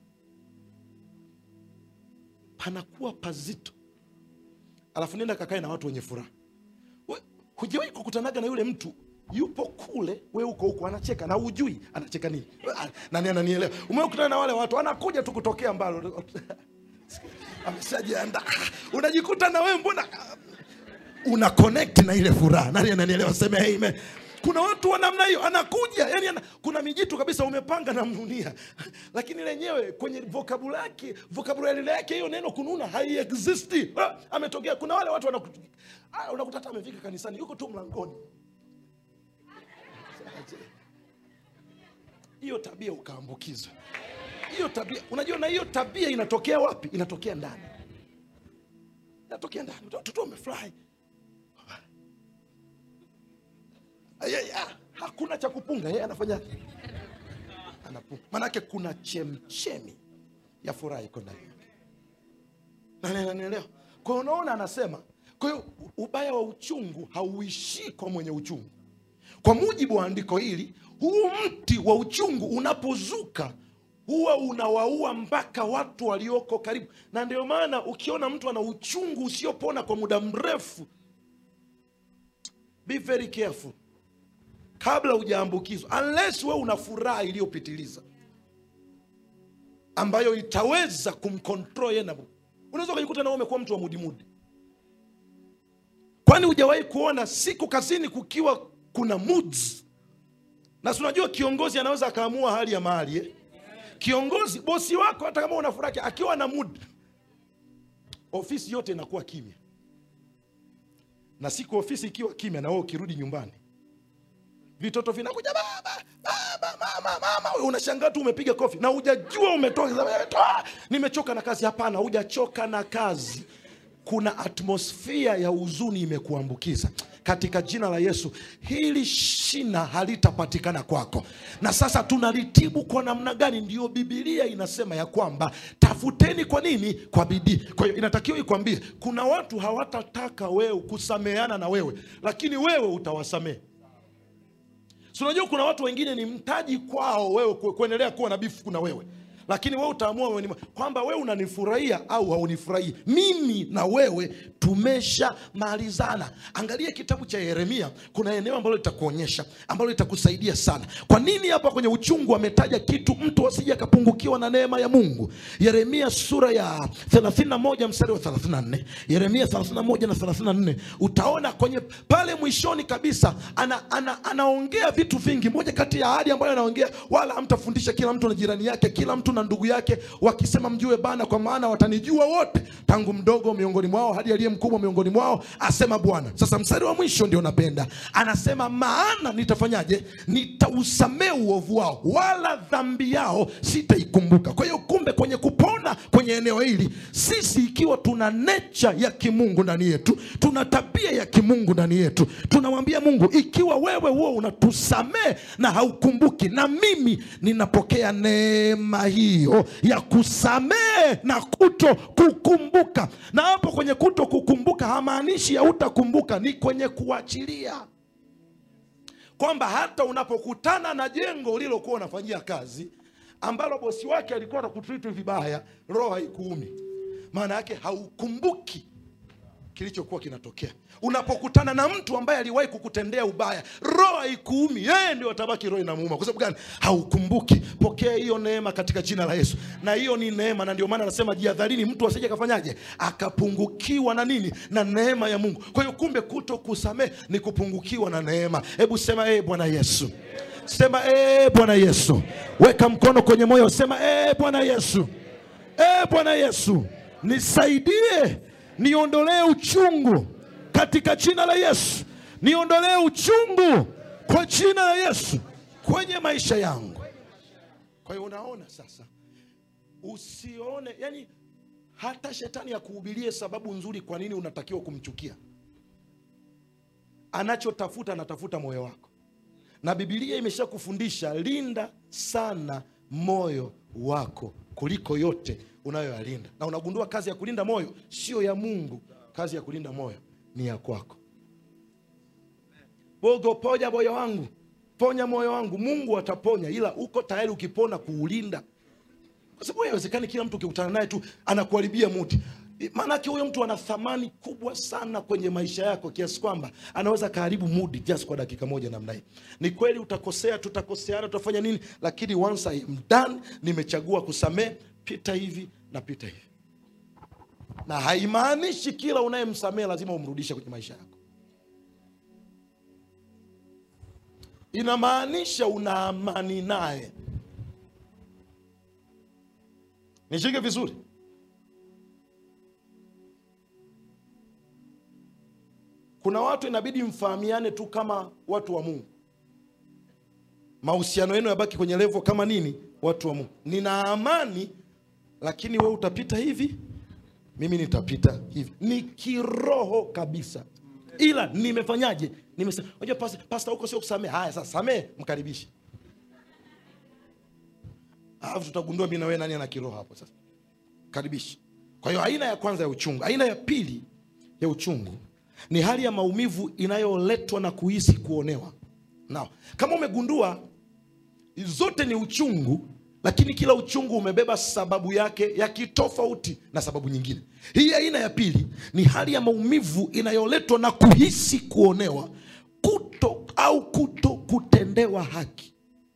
Speaker 2: panakuwa pazito alafu nenda kakae na watu wenye furaha We- hujawahi kukutanaga na yule mtu yupo kule we uko huko anacheka na ujui anacheka nini Ah, nani ananielewa umekutana na wale watu anakuja tu kutokea mbalo ameshajiandaa unajikuta na wewe mbona una connect na ile furaha nani ananielewa seme amen kuna watu wa namna hiyo anakuja yani ana, kuna mijitu kabisa umepanga na mnunia lakini lenyewe kwenye vocabulary vocabulary yake hiyo neno kununa haiexisti Ah, ametokea kuna wale watu wanaku- ah, unakuta hata amefika kanisani yuko tu mlangoni hiyo tabia ukaambukizwa hiyo tabia unajua na hiyo tabia inatokea wapi inatokea ndani inatokea ndani watoto wamefurahi Yeye, ah, hakuna cha kupunga yeye anafanya anapunga manake kuna chemchemi ya furaha iko ndani yake Nani ananielewa kwa hiyo unaona anasema kwa hiyo ubaya wa uchungu hauishii kwa mwenye uchungu kwa mujibu wa andiko hili huu mti wa uchungu unapozuka huwa unawaua mpaka watu walioko karibu na ndio maana ukiona mtu ana uchungu usiopona kwa muda mrefu be very careful kabla hujaambukizwa unless we una furaha iliyopitiliza ambayo itaweza kumcontrol yeye na unaweza ukajikuta na wewe umekuwa mtu wa mudimudi kwani hujawahi kuona siku kazini kukiwa kuna moods na si unajua kiongozi anaweza akaamua hali ya mahali eh? kiongozi bosi wako hata kama una furaha akiwa na mood ofisi yote inakuwa kimya na siku ofisi ikiwa kimya na wewe ukirudi nyumbani vitoto vinakuja baba baba mama mama wewe unashangaa tu umepiga kofi na hujajua umetoka sasa, wewe, toa, nimechoka na kazi hapana hujachoka na kazi kuna atmosfia ya huzuni imekuambukiza katika jina la yesu hili shina halitapatikana kwako na sasa tunalitibu kwa namna gani ndiyo bibilia inasema ya kwamba tafuteni kwa nini kwa bidii kwa hiyo inatakiwa ikwambie kuna watu hawatataka wewe kusameheana na wewe lakini wewe utawasamehe Si unajua kuna watu wengine ni mtaji kwao wewe ku- kuendelea kuwa na bifu kuna wewe lakini wewe utaamua moyoni mwako kwamba wewe unanifurahia au haunifurahii mimi na wewe tumeshamalizana angalia kitabu cha yeremia kuna eneo ambalo litakuonyesha ambalo litakusaidia sana kwa nini hapa kwenye uchungu ametaja kitu mtu asije akapungukiwa na neema ya mungu yeremia sura ya 31 mstari wa 34 yeremia 31 na 34 utaona kwenye pale mwishoni kabisa ana, ana, anaongea vitu vingi moja kati ya ahadi ambayo anaongea wala hamtafundisha kila mtu na jirani yake kila mtu na ndugu yake wakisema mjue bana kwa maana watanijua wote tangu mdogo miongoni mwao hadi aliye mkubwa miongoni mwao asema bwana sasa mstari wa mwisho ndio napenda anasema maana nitafanyaje nitausamee uovu wao wala dhambi yao sitaikumbuka kwa hiyo kumbe kwenye kupona kwenye eneo hili sisi ikiwa tuna necha ya kimungu ndani yetu tuna tabia ya kimungu ndani yetu tunamwambia mungu ikiwa wewe huo unatusamee na haukumbuki na mimi ninapokea neema hiyo ya kusamee na kuto kukumbuka na hapo kwenye kuto kukumbuka hamaanishi hautakumbuka ni kwenye kuachilia kwamba hata unapokutana na jengo ulilokuwa unafanyia kazi ambalo bosi wake alikuwa anakutriti vibaya roho haikuumi maana yake haukumbuki kilichokuwa kinatokea unapokutana na mtu ambaye aliwahi kukutendea ubaya roho haikuumi yeye ndio atabaki roho inamuuma kwa sababu gani haukumbuki pokea hiyo neema katika jina la yesu na hiyo ni neema na ndio maana anasema jihadharini mtu asije akafanyaje akapungukiwa na nini na neema ya mungu kwa hiyo kumbe kuto kusamehe ni kupungukiwa na neema hebu sema ee bwana yesu sema ee bwana yesu weka mkono kwenye moyo sema ee bwana yesu ee bwana yesu nisaidie niondolee uchungu katika jina la yesu niondolee uchungu kwa jina la yesu kwenye maisha yangu kwa hiyo unaona sasa usione yani hata shetani akuhubirie sababu nzuri kwa nini unatakiwa kumchukia anachotafuta anatafuta moyo wako na bibilia imeshakufundisha linda sana moyo wako kuliko yote unayoyalinda na unagundua kazi ya kulinda moyo sio ya mungu kazi ya kulinda moyo ni ya kwako bogo ponya moyo wangu ponya moyo wangu mungu ataponya ila uko tayari ukipona kuulinda kwa sababu haiwezekani kila mtu ukikutana naye tu anakuharibia mudi maanake huyo mtu ana thamani kubwa sana kwenye maisha yako kiasi kwamba anaweza kaharibu mudi just kwa dakika moja namna hii ni kweli utakosea tutakoseana tutafanya nini lakini once I am done nimechagua kusamee pita hivi na pita hivi na haimaanishi kila unayemsamee lazima umrudishe kwenye maisha yako inamaanisha una amani naye nishike vizuri kuna watu inabidi mfahamiane tu kama watu wa mungu mahusiano yenu yabaki kwenye levo kama nini watu wa mungu nina amani lakini wewe utapita hivi mimi nitapita hivi ni kiroho kabisa ila nimefanyaje nimesema unajua pasta, pasta huko sio kusamee haya sasa samee mkaribishe alafu tutagundua mi na wewe nani ana kiroho hapo sasa karibisha kwa hiyo aina ya kwanza ya uchungu aina ya pili ya uchungu ni hali ya maumivu inayoletwa na kuhisi kuonewa nao kama umegundua zote ni uchungu lakini kila uchungu umebeba sababu yake ya kitofauti na sababu nyingine hii aina ya pili ni hali ya maumivu inayoletwa na kuhisi kuonewa kuto au kuto kutendewa haki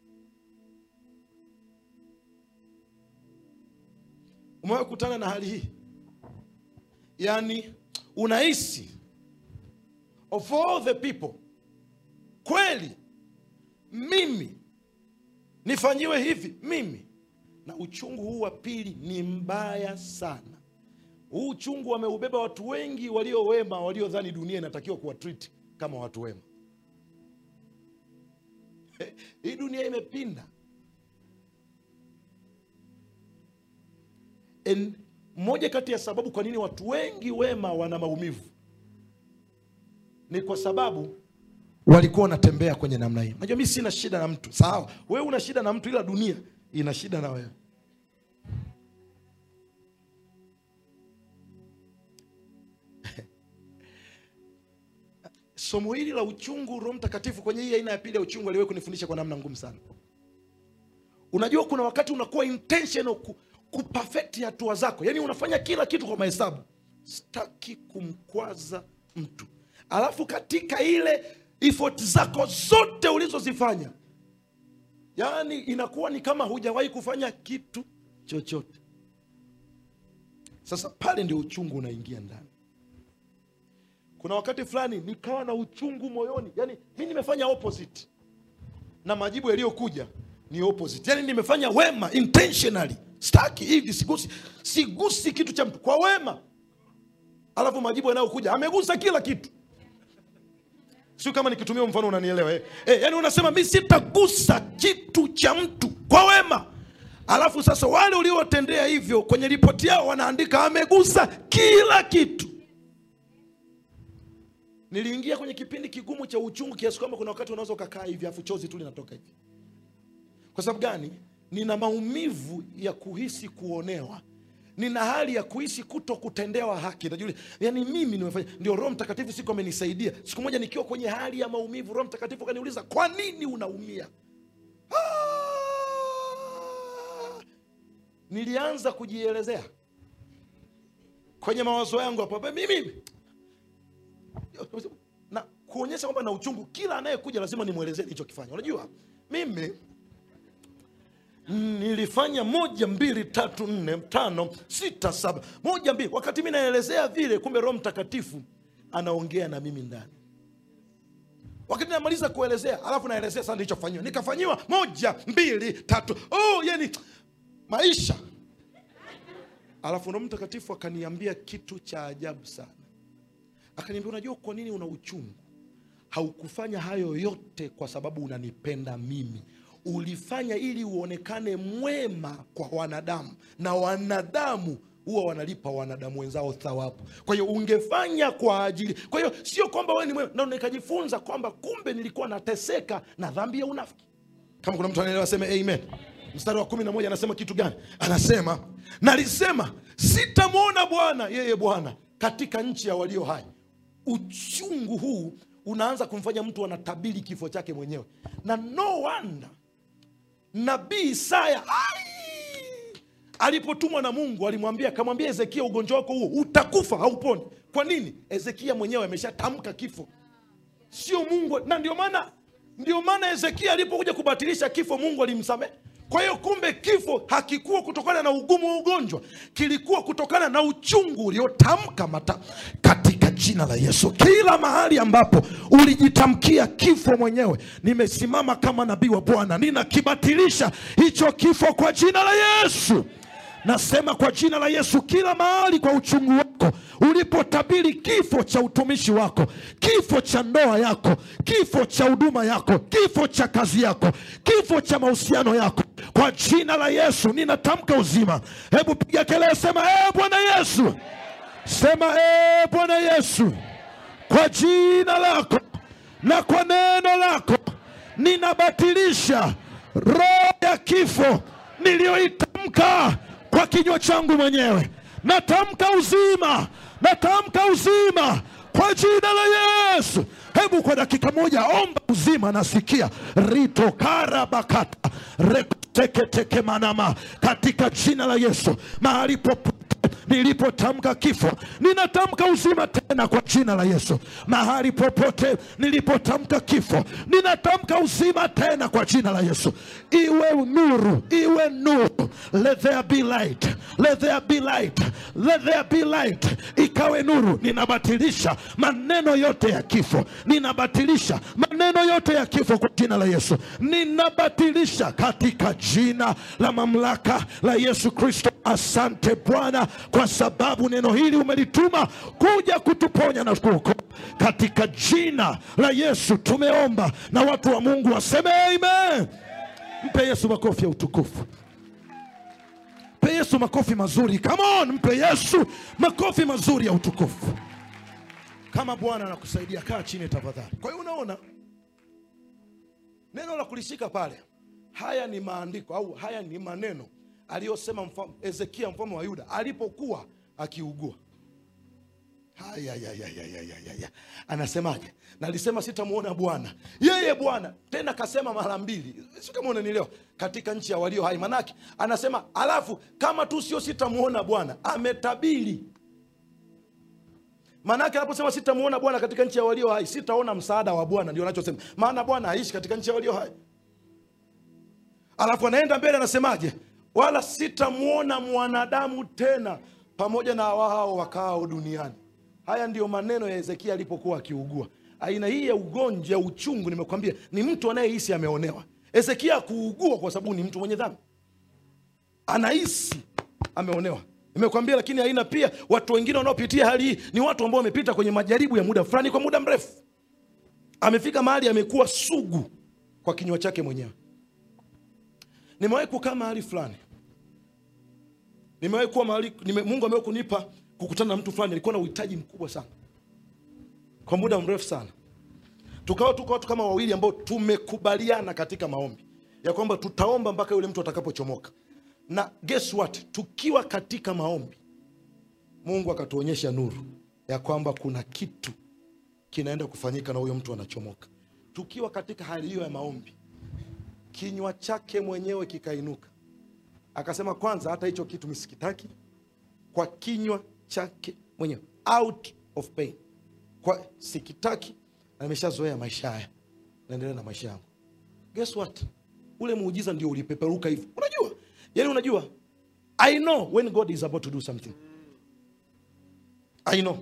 Speaker 2: umewahi kukutana na hali hii yaani unahisi of all the people kweli mimi nifanyiwe hivi mimi na uchungu huu wa pili ni mbaya sana huu uchungu wameubeba watu wengi walio wema waliodhani dunia inatakiwa kuwatreat kama watu wema hii dunia imepinda En, moja kati ya sababu kwa nini watu wengi wema wana maumivu ni kwa sababu walikuwa wanatembea kwenye namna hii najua mi sina shida na mtu sawa wewe una shida na mtu ila dunia ina shida na wewe somo hili la uchungu roho mtakatifu kwenye hii aina ya pili ya uchungu aliwahi kunifundisha kwa namna ngumu sana unajua kuna wakati unakuwa intentional ku, kupafekti hatua zako yaani unafanya kila kitu kwa mahesabu sitaki kumkwaza mtu alafu katika ile effort zako zote ulizozifanya yaani inakuwa ni kama hujawahi kufanya kitu chochote sasa pale ndio uchungu unaingia ndani kuna wakati fulani nikawa na uchungu moyoni yaani mi nimefanya opposite na majibu yaliyokuja ni opposite yaani nimefanya wema intentionally staki hivi sigusi sigusi kitu cha mtu kwa wema alafu majibu yanayokuja amegusa kila kitu sio kama nikitumia mfano unanielewa eh? Eh, yani unasema mi sitagusa kitu cha mtu kwa wema alafu sasa wale uliowatendea hivyo kwenye ripoti yao wanaandika amegusa kila kitu niliingia kwenye kipindi kigumu cha uchungu kiasi kwamba kuna wakati unaweza ukakaa hivi afu chozi tu linatoka hivi kwa sababu gani nina maumivu ya kuhisi kuonewa nina hali ya kuhisi kuto kutendewa haki najua yani mimi nimefanya ndio roho mtakatifu siku amenisaidia siku moja nikiwa kwenye hali ya maumivu roho mtakatifu akaniuliza kwa nini unaumia ah! nilianza kujielezea kwenye mawazo yangu hapo mimi na kuonyesha kwamba na uchungu kila anayekuja lazima nimwelezee nilichokifanya unajua mimi nilifanya moja mbili tatu nne tano sita saba moja mbili wakati mi naelezea vile kumbe roho mtakatifu anaongea na mimi ndani wakati namaliza kuelezea alafu naelezea sasa nilichofanyiwa nikafanyiwa moja mbili tatu oh, yani maisha alafu roho mtakatifu akaniambia kitu cha ajabu sana akaniambia unajua kwa nini una uchungu haukufanya hayo yote kwa sababu unanipenda mimi ulifanya ili uonekane mwema kwa wanadamu na wanadamu huwa wanalipa wanadamu wenzao thawabu kwa hiyo ungefanya kwa ajili kwa hiyo sio kwamba wewe ni mwema na nikajifunza kwamba kumbe nilikuwa nateseka na dhambi ya unafiki kama kuna mtu anaelewa aseme amen mstari wa kumi na moja anasema kitu gani anasema nalisema sitamwona bwana yeye bwana katika nchi ya walio hai uchungu huu unaanza kumfanya mtu anatabiri kifo chake mwenyewe na no wonder nabii isaya ai, alipotumwa na mungu alimwambia akamwambia hezekia ugonjwa wako huo utakufa hauponi kwa nini hezekia mwenyewe ameshatamka kifo sio mungu na ndio maana ndio maana hezekia alipokuja kubatilisha kifo mungu alimsamehe kwa hiyo kumbe kifo hakikuwa kutokana na ugumu wa ugonjwa kilikuwa kutokana na uchungu uliotamka mata katika jina la yesu kila mahali ambapo ulijitamkia kifo mwenyewe nimesimama kama nabii wa bwana ninakibatilisha hicho kifo kwa jina la yesu nasema kwa jina la yesu kila mahali kwa uchungu wako ulipotabiri kifo cha utumishi wako kifo cha ndoa yako kifo cha huduma yako kifo cha kazi yako kifo cha mahusiano yako kwa jina la yesu ninatamka uzima hebu piga kelele sema ee bwana yesu sema ee bwana yesu kwa jina lako na kwa neno lako ninabatilisha roho ya kifo niliyoitamka kwa kinywa changu mwenyewe natamka uzima natamka uzima kwa jina la yesu hebu kwa dakika moja omba uzima nasikia rito karabakata rekoteketeke manama katika jina la yesu mahali popote nilipotamka kifo ninatamka uzima tena kwa jina la yesu mahali popote nilipotamka kifo ninatamka uzima tena kwa jina la yesu iwe nuru iwe nuru let there be light let there be light let there be light ikawe nuru ninabatilisha maneno yote ya kifo ninabatilisha maneno yote ya kifo kwa jina la yesu ninabatilisha katika jina la mamlaka la yesu kristo asante bwana kwa sababu neno hili umelituma kuja kutuponya na kuokoa katika jina la yesu tumeomba na watu wa mungu waseme amen mpe yesu makofi ya utukufu mpe yesu makofi mazuri come on mpe yesu makofi mazuri ya utukufu kama bwana anakusaidia kaa chini tafadhali kwa hiyo unaona neno la kulishika pale haya ni maandiko au haya ni maneno aliyosema mfalme- hezekia mfalme wa yuda alipokuwa akiugua Haya, ya, ya, ya, ya, ya, ya, ya. anasemaje nalisema sitamwona bwana yeye bwana tena kasema mara mbili si kama unanielewa katika nchi ya walio hai manake anasema alafu kama tu sio sitamwona bwana ametabiri maanake anaposema sitamwona bwana katika nchi ya walio hai sitaona msaada wa bwana ndio anachosema maana bwana haishi katika nchi ya walio hai alafu anaenda mbele anasemaje wala sitamwona mwanadamu tena pamoja na wao wakaao duniani haya ndiyo maneno ya hezekia alipokuwa akiugua aina hii ya ugonjwa ya uchungu nimekwambia ni mtu anayehisi ameonewa hezekia kuugua kwa sababu ni mtu mwenye dhambi anahisi ameonewa nimekwambia lakini aina pia watu wengine wanaopitia hali hii ni watu ambao wamepita kwenye majaribu ya muda fulani kwa muda mrefu amefika mahali amekuwa sugu kwa kinywa chake mwenyewe nimewahi kukaa mahali fulani nimewahi kuwa mahali nime, mungu amewahi kunipa kukutana na mtu fulani alikuwa na uhitaji mkubwa sana kwa muda mrefu sana tukawa tuko watu kama wawili ambao tumekubaliana katika maombi ya kwamba tutaomba mpaka yule mtu atakapochomoka na guess what tukiwa katika maombi mungu akatuonyesha nuru ya kwamba kuna kitu kinaenda kufanyika na huyo mtu anachomoka tukiwa katika hali hiyo ya maombi kinywa chake mwenyewe kikainuka akasema kwanza hata hicho kitu misikitaki kwa kinywa chake mwenyewe out of pain kwa sikitaki na nimeshazoea maisha haya naendelea na maisha yangu guess what ule muujiza ndio ulipeperuka hivi unajua yani unajua i know when god is about to do something i know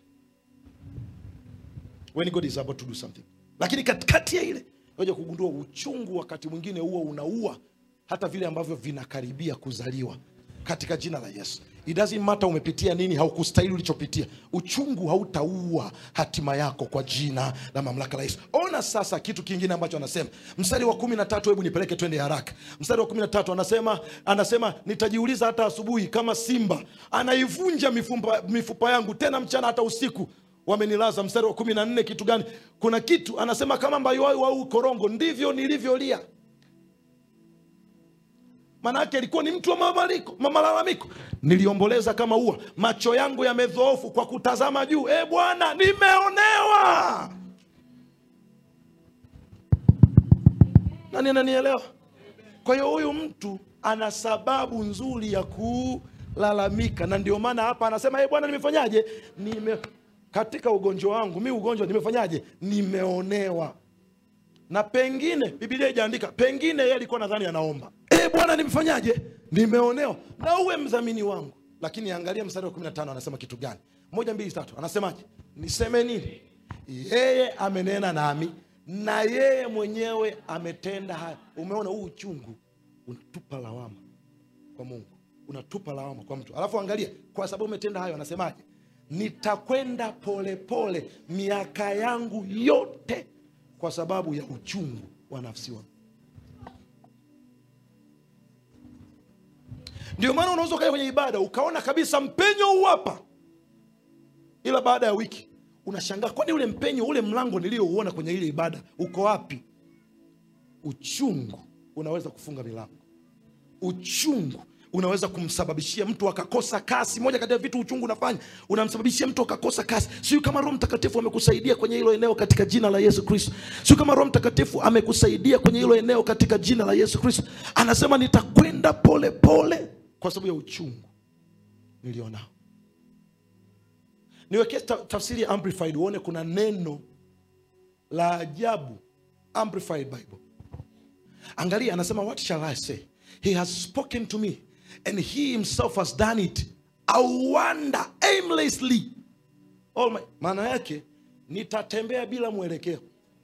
Speaker 2: when god is about to do something lakini katikati ya ile naja kugundua uchungu wakati mwingine huo unaua hata vile ambavyo vinakaribia kuzaliwa katika jina la yesu it doesn't matter umepitia nini haukustahili ulichopitia uchungu hautaua hatima yako kwa jina la mamlaka la yesu ona sasa kitu kingine ambacho anasema mstari wa kumi na tatu hebu nipeleke twende haraka mstari wa kumi na tatu anasema anasema nitajiuliza hata asubuhi kama simba anaivunja mifupa, mifupa yangu tena mchana hata usiku wamenilaza mstari wa kumi na nne kitu gani kuna kitu anasema kama mbayuwayu au korongo ndivyo nilivyolia maanaake alikuwa ni mtu wa mamaliko, malalamiko niliomboleza kama ua macho yangu yamedhoofu kwa kutazama juu e bwana nimeonewa nani ananielewa kwa hiyo huyu mtu ana sababu nzuri ya kulalamika na ndio maana hapa anasema e bwana nimefanyaje nime katika ugonjwa wangu mi ugonjwa nimefanyaje nimeonewa na pengine bibilia ijaandika pengine yeye alikuwa nadhani anaomba e bwana nimefanyaje nimeonewa na uwe mdhamini wangu lakini angalia mstari wa 15 anasema kitu gani moja mbili tatu anasemaje niseme nini yeye amenena nami na yeye mwenyewe ametenda haya umeona huu uchungu unatupa lawama kwa mungu unatupa lawama kwa mtu alafu angalia kwa sababu umetenda hayo anasemaje nitakwenda polepole miaka yangu yote kwa sababu ya uchungu wa nafsi wangu ndio maana unaweza ukaja kwenye ibada ukaona kabisa mpenyo uwapa ila baada ya wiki unashangaa kwani ule mpenyo ule mlango niliyouona kwenye ile ibada uko wapi uchungu unaweza kufunga milango uchungu unaweza kumsababishia mtu akakosa kasi moja kati ya vitu uchungu unafanya unamsababishia mtu akakosa kasi siu kama roho mtakatifu amekusaidia kwenye hilo eneo katika jina la yesu kristo siu kama roho mtakatifu amekusaidia kwenye hilo eneo katika jina la yesu kristo anasema nitakwenda pole pole kwa sababu ya uchungu nilionao niwekee ta- tafsiri ya amplified uone kuna neno la ajabu amplified bible angalia anasema what shall i say he has spoken to me and he himself has done it i wonder aimlessly All my, maana yake nitatembea bila mwelekeo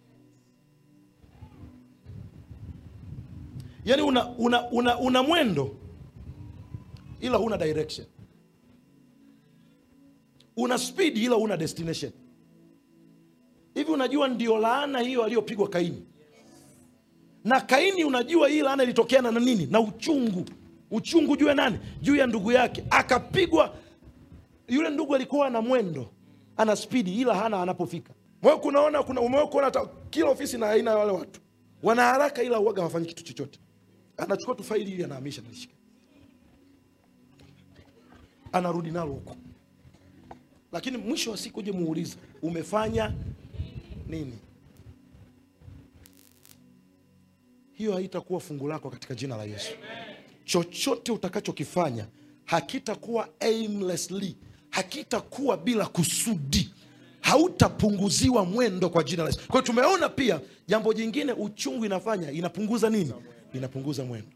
Speaker 2: yaani una, una, una, una mwendo ila huna direction una speed ila huna destination hivi unajua ndio laana hiyo aliyopigwa kaini na kaini unajua hii laana ilitokeana na nini na uchungu uchungu juu ya nani juu ya ndugu yake akapigwa yule ndugu alikuwa na mwendo ana spidi ila hana anapofika Wewe kunaona kuna umewahi kuona hata kila ofisi na aina ya wale watu wana haraka ila uwaga hawafanyi kitu chochote anachukua tu faili ili anahamisha nalishika anarudi nalo huko lakini mwisho wa siku uje muulize umefanya nini hiyo haitakuwa fungu lako katika jina la yesu chochote utakachokifanya hakitakuwa aimlessly hakitakuwa bila kusudi hautapunguziwa mwendo kwa jina la yesu kwa hiyo tumeona pia jambo jingine uchungu inafanya inapunguza nini inapunguza mwendo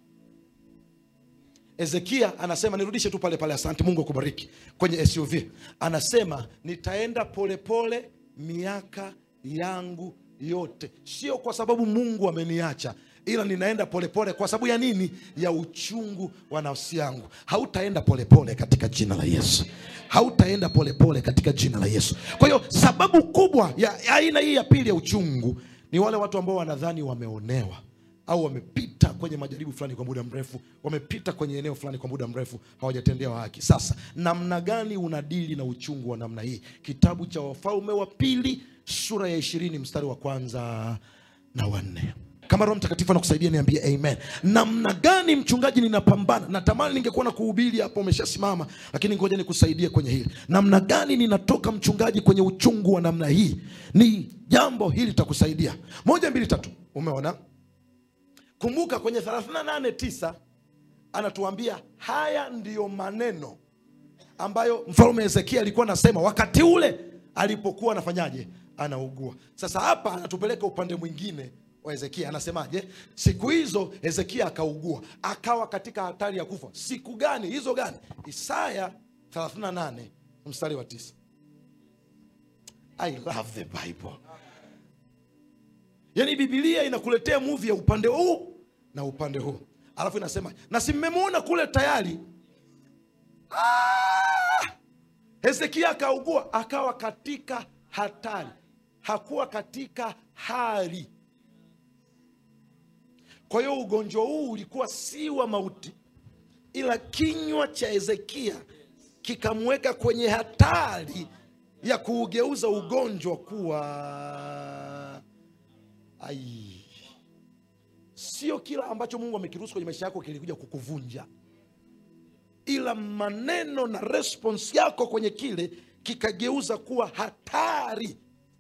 Speaker 2: Ezekia anasema nirudishe tu pale pale, asante Mungu akubariki. Kwenye SUV anasema nitaenda polepole pole miaka yangu yote, sio kwa sababu Mungu ameniacha, ila ninaenda polepole pole kwa sababu ya nini? Ya uchungu wa nafsi yangu. Hautaenda polepole katika jina la Yesu, hautaenda polepole katika jina la Yesu. Kwa hiyo sababu kubwa ya ya aina hii ya pili ya uchungu ni wale watu ambao wanadhani wameonewa au wamepita kwenye majaribu fulani kwa muda mrefu, wamepita kwenye eneo fulani kwa muda mrefu, hawajatendewa haki. Sasa namna gani unadili na uchungu wa namna hii? Kitabu cha Wafalme wa Pili sura ya ishirini mstari wa kwanza na wanne. Kama Roho Mtakatifu anakusaidia niambie amen. Namna gani mchungaji ninapambana? Natamani ningekuwa na kuhubiri hapo, umeshasimama, lakini ngoja nikusaidie kwenye hili. Namna gani ninatoka mchungaji kwenye uchungu wa namna hii? Ni jambo hili litakusaidia. Moja, mbili, tatu. Umeona? Kumbuka kwenye 38:9 anatuambia haya ndiyo maneno ambayo mfalme Hezekia alikuwa anasema wakati ule alipokuwa anafanyaje, anaugua. Sasa hapa anatupeleka upande mwingine wa Hezekia, anasemaje? Siku hizo Hezekia akaugua, akawa katika hatari ya kufa. Siku gani hizo gani? Isaya 38 mstari wa tisa. I love the Bible. Yaani Biblia inakuletea movie ya upande huu na upande huu, alafu inasema na si mmemwona kule tayari. Ah! Hezekia akaugua, akawa katika hatari, hakuwa katika hali. Kwa hiyo ugonjwa huu ulikuwa si wa mauti, ila kinywa cha Hezekia kikamweka kwenye hatari ya kuugeuza ugonjwa kuwa ai. Sio kila ambacho Mungu amekiruhusu kwenye maisha yako kilikuja kukuvunja, ila maneno na response yako kwenye kile kikageuza kuwa hatari.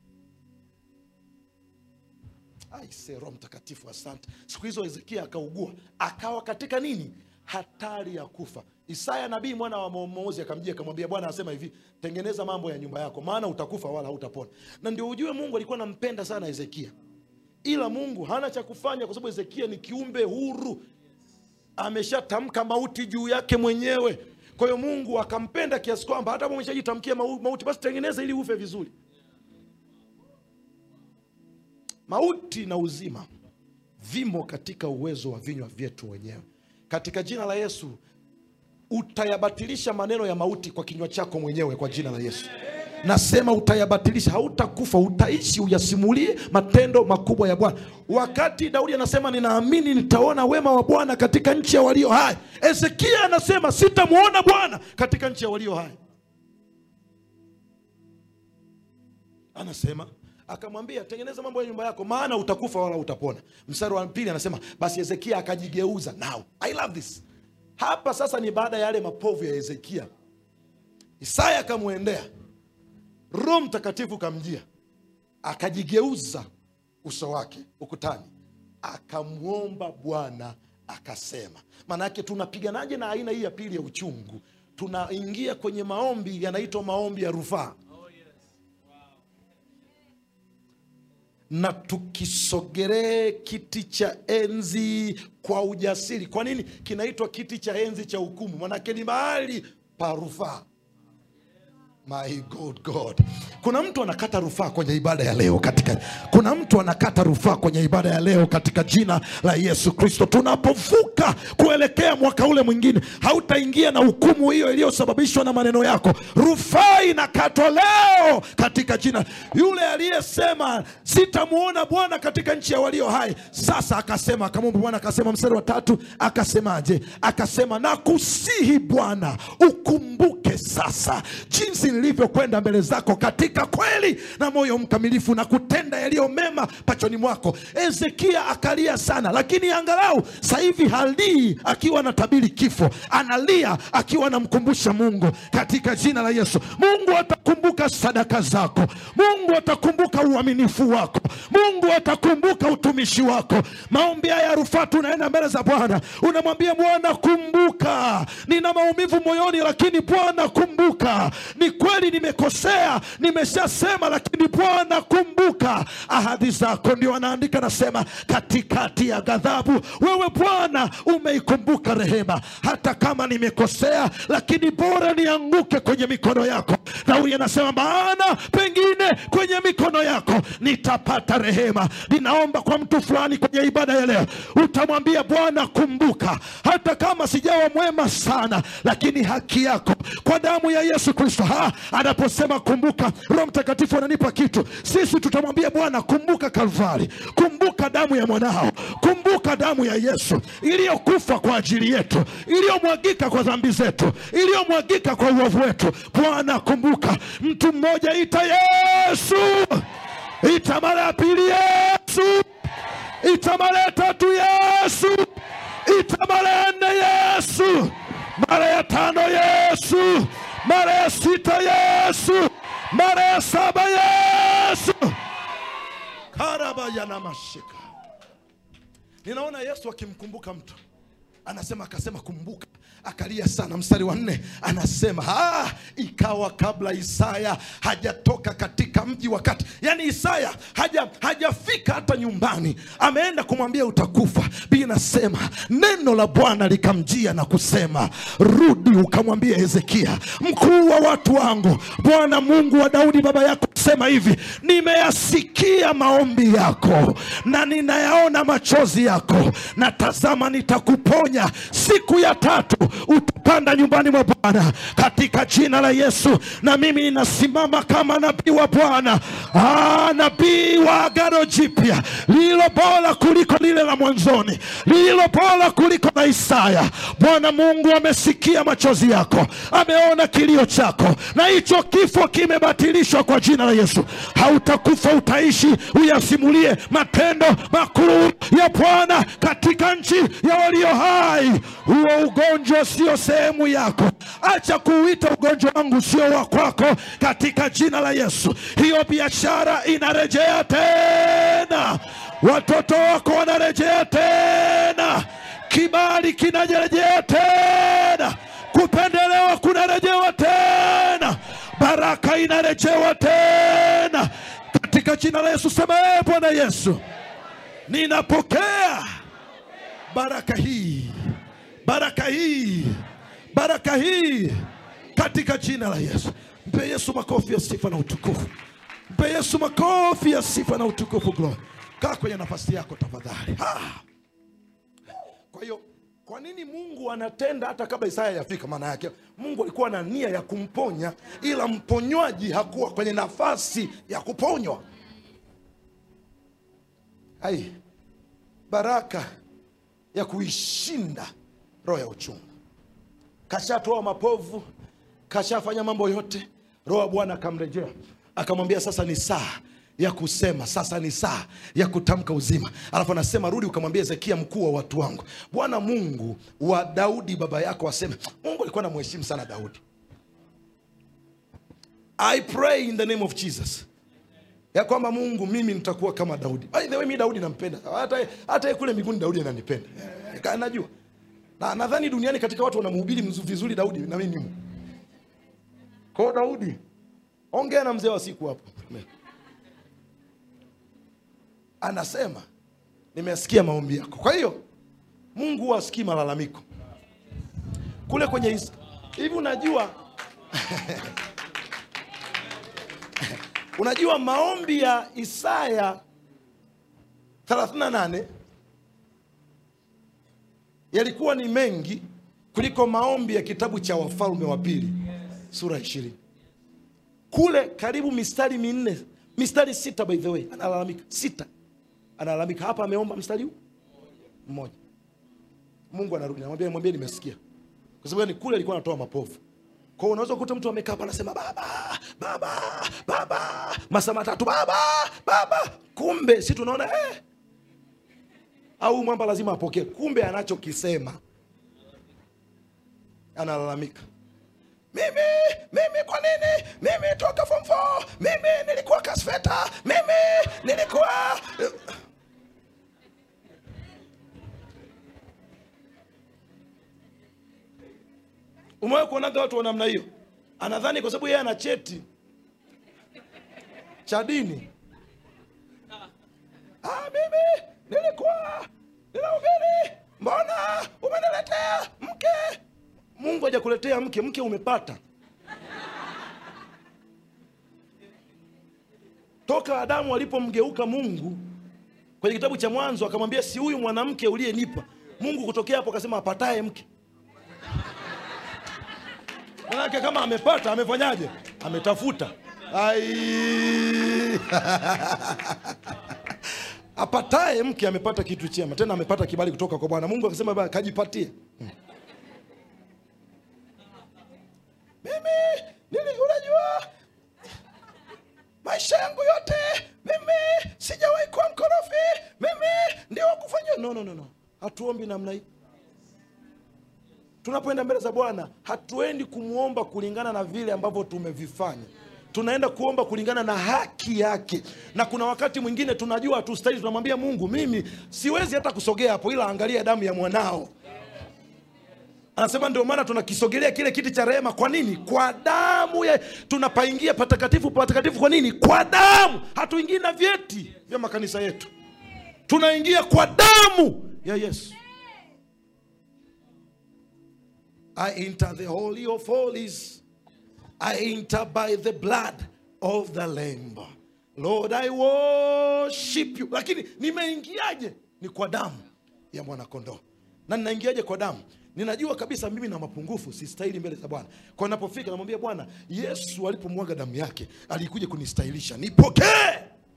Speaker 2: Aise, Roho Mtakatifu, asante. Siku hizo Hezekia akaugua, akawa katika nini? Hatari ya kufa. Isaya nabii mwana wa Amozi akamjia akamwambia, Bwana anasema hivi, tengeneza mambo ya nyumba yako, maana utakufa wala hautapona. Na ndio ujue Mungu alikuwa anampenda sana Hezekia, ila Mungu hana cha kufanya, kwa sababu Hezekia ni kiumbe huru, ameshatamka mauti juu yake mwenyewe. Kwa hiyo Mungu akampenda kiasi kwamba hata kama umeshajitamkia mau- mauti, basi tengeneza ili ufe vizuri. Mauti na uzima vimo katika uwezo wa vinywa vyetu wenyewe. Katika jina la Yesu utayabatilisha maneno ya mauti kwa kinywa chako mwenyewe, kwa jina la Yesu. Nasema utayabatilisha, hautakufa, utaishi, uyasimulie matendo makubwa ya Bwana. Wakati Daudi anasema ninaamini nitaona wema wa Bwana katika nchi ya walio hai, Hezekia anasema sitamwona Bwana katika nchi ya walio hai. Anasema akamwambia tengeneza mambo ya nyumba yako, maana utakufa wala utapona. Mstari wa pili anasema basi Hezekia akajigeuza. Now I love this. Hapa sasa ni baada ya yale mapovu ya Hezekia. Isaya akamwendea, Roho Mtakatifu kamjia, akajigeuza uso wake ukutani, akamwomba Bwana akasema. Maana yake tunapiganaje na aina hii ya pili ya uchungu? Tunaingia kwenye maombi yanaitwa maombi ya rufaa. na tukisogelee kiti cha enzi kwa ujasiri. Kwa nini kinaitwa kiti cha enzi cha hukumu? Manake ni mahali pa rufaa. My God, God. Kuna mtu anakata rufaa kwenye ibada ya leo katika, kuna mtu anakata rufaa kwenye ibada ya leo katika jina la Yesu Kristo. Tunapovuka kuelekea mwaka ule mwingine, hautaingia na hukumu hiyo iliyosababishwa na maneno yako. Rufaa inakatwa leo katika jina. Yule aliyesema sitamwona Bwana katika nchi ya walio hai, sasa akasema, akamwomba Bwana akasema, mstari wa tatu akasemaje? Akasema, nakusihi Bwana ukumbuke sasa jinsi jinsi nilivyokwenda mbele zako katika kweli na moyo mkamilifu na kutenda yaliyo mema pachoni mwako hezekia akalia sana lakini angalau sasa hivi halii akiwa anatabiri kifo analia akiwa anamkumbusha mungu katika jina la yesu mungu atakumbuka sadaka zako mungu atakumbuka uaminifu wako mungu atakumbuka utumishi wako maombi haya ya rufaa tunaenda mbele za bwana unamwambia bwana kumbuka nina maumivu moyoni lakini bwana kumbuka ni kweli nimekosea nimeshasema lakini bwana kumbuka ahadi zako ndio anaandika nasema katikati ya ghadhabu wewe bwana umeikumbuka rehema hata kama nimekosea lakini bora nianguke kwenye mikono yako daudi anasema maana pengine kwenye mikono yako nitapata rehema ninaomba kwa mtu fulani kwenye ibada ya leo utamwambia bwana kumbuka hata kama sijawa mwema sana lakini haki yako kwa damu ya yesu kristo ha anaposema kumbuka roho mtakatifu ananipa kitu sisi tutamwambia bwana kumbuka kalvari kumbuka damu ya mwanao kumbuka damu ya yesu iliyokufa kwa ajili yetu iliyomwagika kwa dhambi zetu iliyomwagika kwa uovu wetu bwana kumbuka mtu mmoja ita yesu ita mara ya pili yesu ita mara ya tatu yesu ita mara ya nne yesu mara ya tano yesu mara ya sita yesu mara ya saba yesu karabayanamashika ninaona yesu akimkumbuka mtu anasema akasema kumbuka akalia sana mstari wa nne anasema ah, ikawa kabla isaya hajatoka katika mji wakati yani isaya haja hajafika hata nyumbani ameenda kumwambia utakufa bi nasema neno la bwana likamjia na kusema rudi ukamwambia hezekia mkuu wa watu wangu bwana mungu wa daudi baba yako sema hivi nimeyasikia maombi yako na ninayaona machozi yako na tazama nitakuponya siku ya tatu utapanda nyumbani mwa bwana katika jina la yesu na mimi ninasimama kama nabii wa bwana Ah, nabii wa agano jipya lililo bora kuliko lile la mwanzoni lililo bora kuliko la isaya bwana mungu amesikia machozi yako ameona kilio chako na hicho kifo kimebatilishwa kwa jina la yesu hautakufa utaishi uyasimulie matendo makuu ya bwana katika nchi ya walio hai huo ugonjwa sio sehemu yako acha kuuita ugonjwa wangu sio wa kwako katika jina la yesu hiyo biashara inarejea tena watoto wako wanarejea tena kibali kinarejea tena kupendelewa kunarejewa tena baraka inarejewa tena katika jina la yesu sema ee bwana yesu ninapokea baraka hii baraka hii baraka hii katika jina la yesu mpe yesu makofi ya sifa na utukufu mpe yesu makofi ya sifa na utukufu glory kaa kwenye nafasi yako tafadhali Ah. kwa hiyo kwa nini mungu anatenda hata kabla isaya yafika maana yake mungu alikuwa na nia ya kumponya ila mponywaji hakuwa kwenye nafasi ya kuponywa ai baraka ya kuishinda roho ya uchungu kashatoa mapovu kashafanya mambo yote roho ya bwana akamrejea akamwambia sasa ni saa ya kusema sasa ni saa ya kutamka uzima alafu anasema rudi ukamwambia hezekia mkuu wa watu wangu bwana mungu wa daudi baba yako aseme mungu alikuwa namheshimu sana daudi i pray in the name of jesus ya kwamba mungu mimi nitakuwa kama daudi by the way mi daudi nampenda hata hata yeye kule mbinguni daudi ananipenda Eh, najua na nadhani duniani katika watu wanamhubiri mzu- vizuri daudi na mimi nimo kwao daudi ongea na mzee wa siku hapo anasema nimesikia maombi yako kwa hiyo mungu huwa asikii malalamiko kule kwenye is- hivi unajua unajua maombi ya isaya 38 yalikuwa ni mengi kuliko maombi ya kitabu cha wafalme wa pili sura ishirini kule karibu mistari minne mistari sita by the way analalamika sita analalamika hapa ameomba mstari huu mmoja mungu anarudi namwambia mwambie nimesikia kwa sababu ni kule alikuwa anatoa mapovu kwa hiyo unaweza kukuta mtu amekaa hapa anasema baba baba baba masaa matatu baba baba kumbe si tunaona eh. au mwamba lazima apokee kumbe anachokisema analalamika mimi mimi kwa nini mimi toka form 4 mimi nilikuwa kasfeta mimi nilikuwa umewahi kuonaga watu wa namna hiyo anadhani kwa sababu yeye ana cheti cha dini ah, mimi nilikuwa ninahubiri mbona umeniletea mke mungu hajakuletea mke mke umepata toka adamu alipomgeuka mungu kwenye kitabu cha mwanzo akamwambia si huyu mwanamke uliyenipa mungu kutokea hapo akasema apataye mke manake kama amepata amefanyaje ametafuta Ai. apataye mke amepata kitu chema tena amepata kibali kutoka kwa bwana mungu akasema "Baba, kajipatie Hmm. mimi nili unajua maisha yangu yote mimi sijawahi kuwa mkorofi mimi ndio wakufanya no, no, no, no. hatuombi namna hii tunapoenda mbele za bwana hatuendi kumwomba kulingana na vile ambavyo tumevifanya tunaenda kuomba kulingana na haki yake na kuna wakati mwingine tunajua hatustahili tunamwambia mungu mimi siwezi hata kusogea hapo ila angalia damu ya mwanao anasema ndio maana tunakisogelea kile kiti cha rehema kwa nini kwa damu ya tunapaingia patakatifu patakatifu kwa nini kwa damu hatuingii na vyeti vya makanisa yetu tunaingia kwa damu ya yesu I enter the holy of holies. I enter by the blood of the lamb. Lord, I worship you. Lakini nimeingiaje? Ni kwa damu ya mwanakondoo. Na ninaingiaje kwa damu? Ninajua kabisa mimi na mapungufu, sistahili mbele za Bwana. Kwa ninapofika namwambia Bwana, Yesu alipomwaga damu yake alikuja kunistahilisha. Nipokee.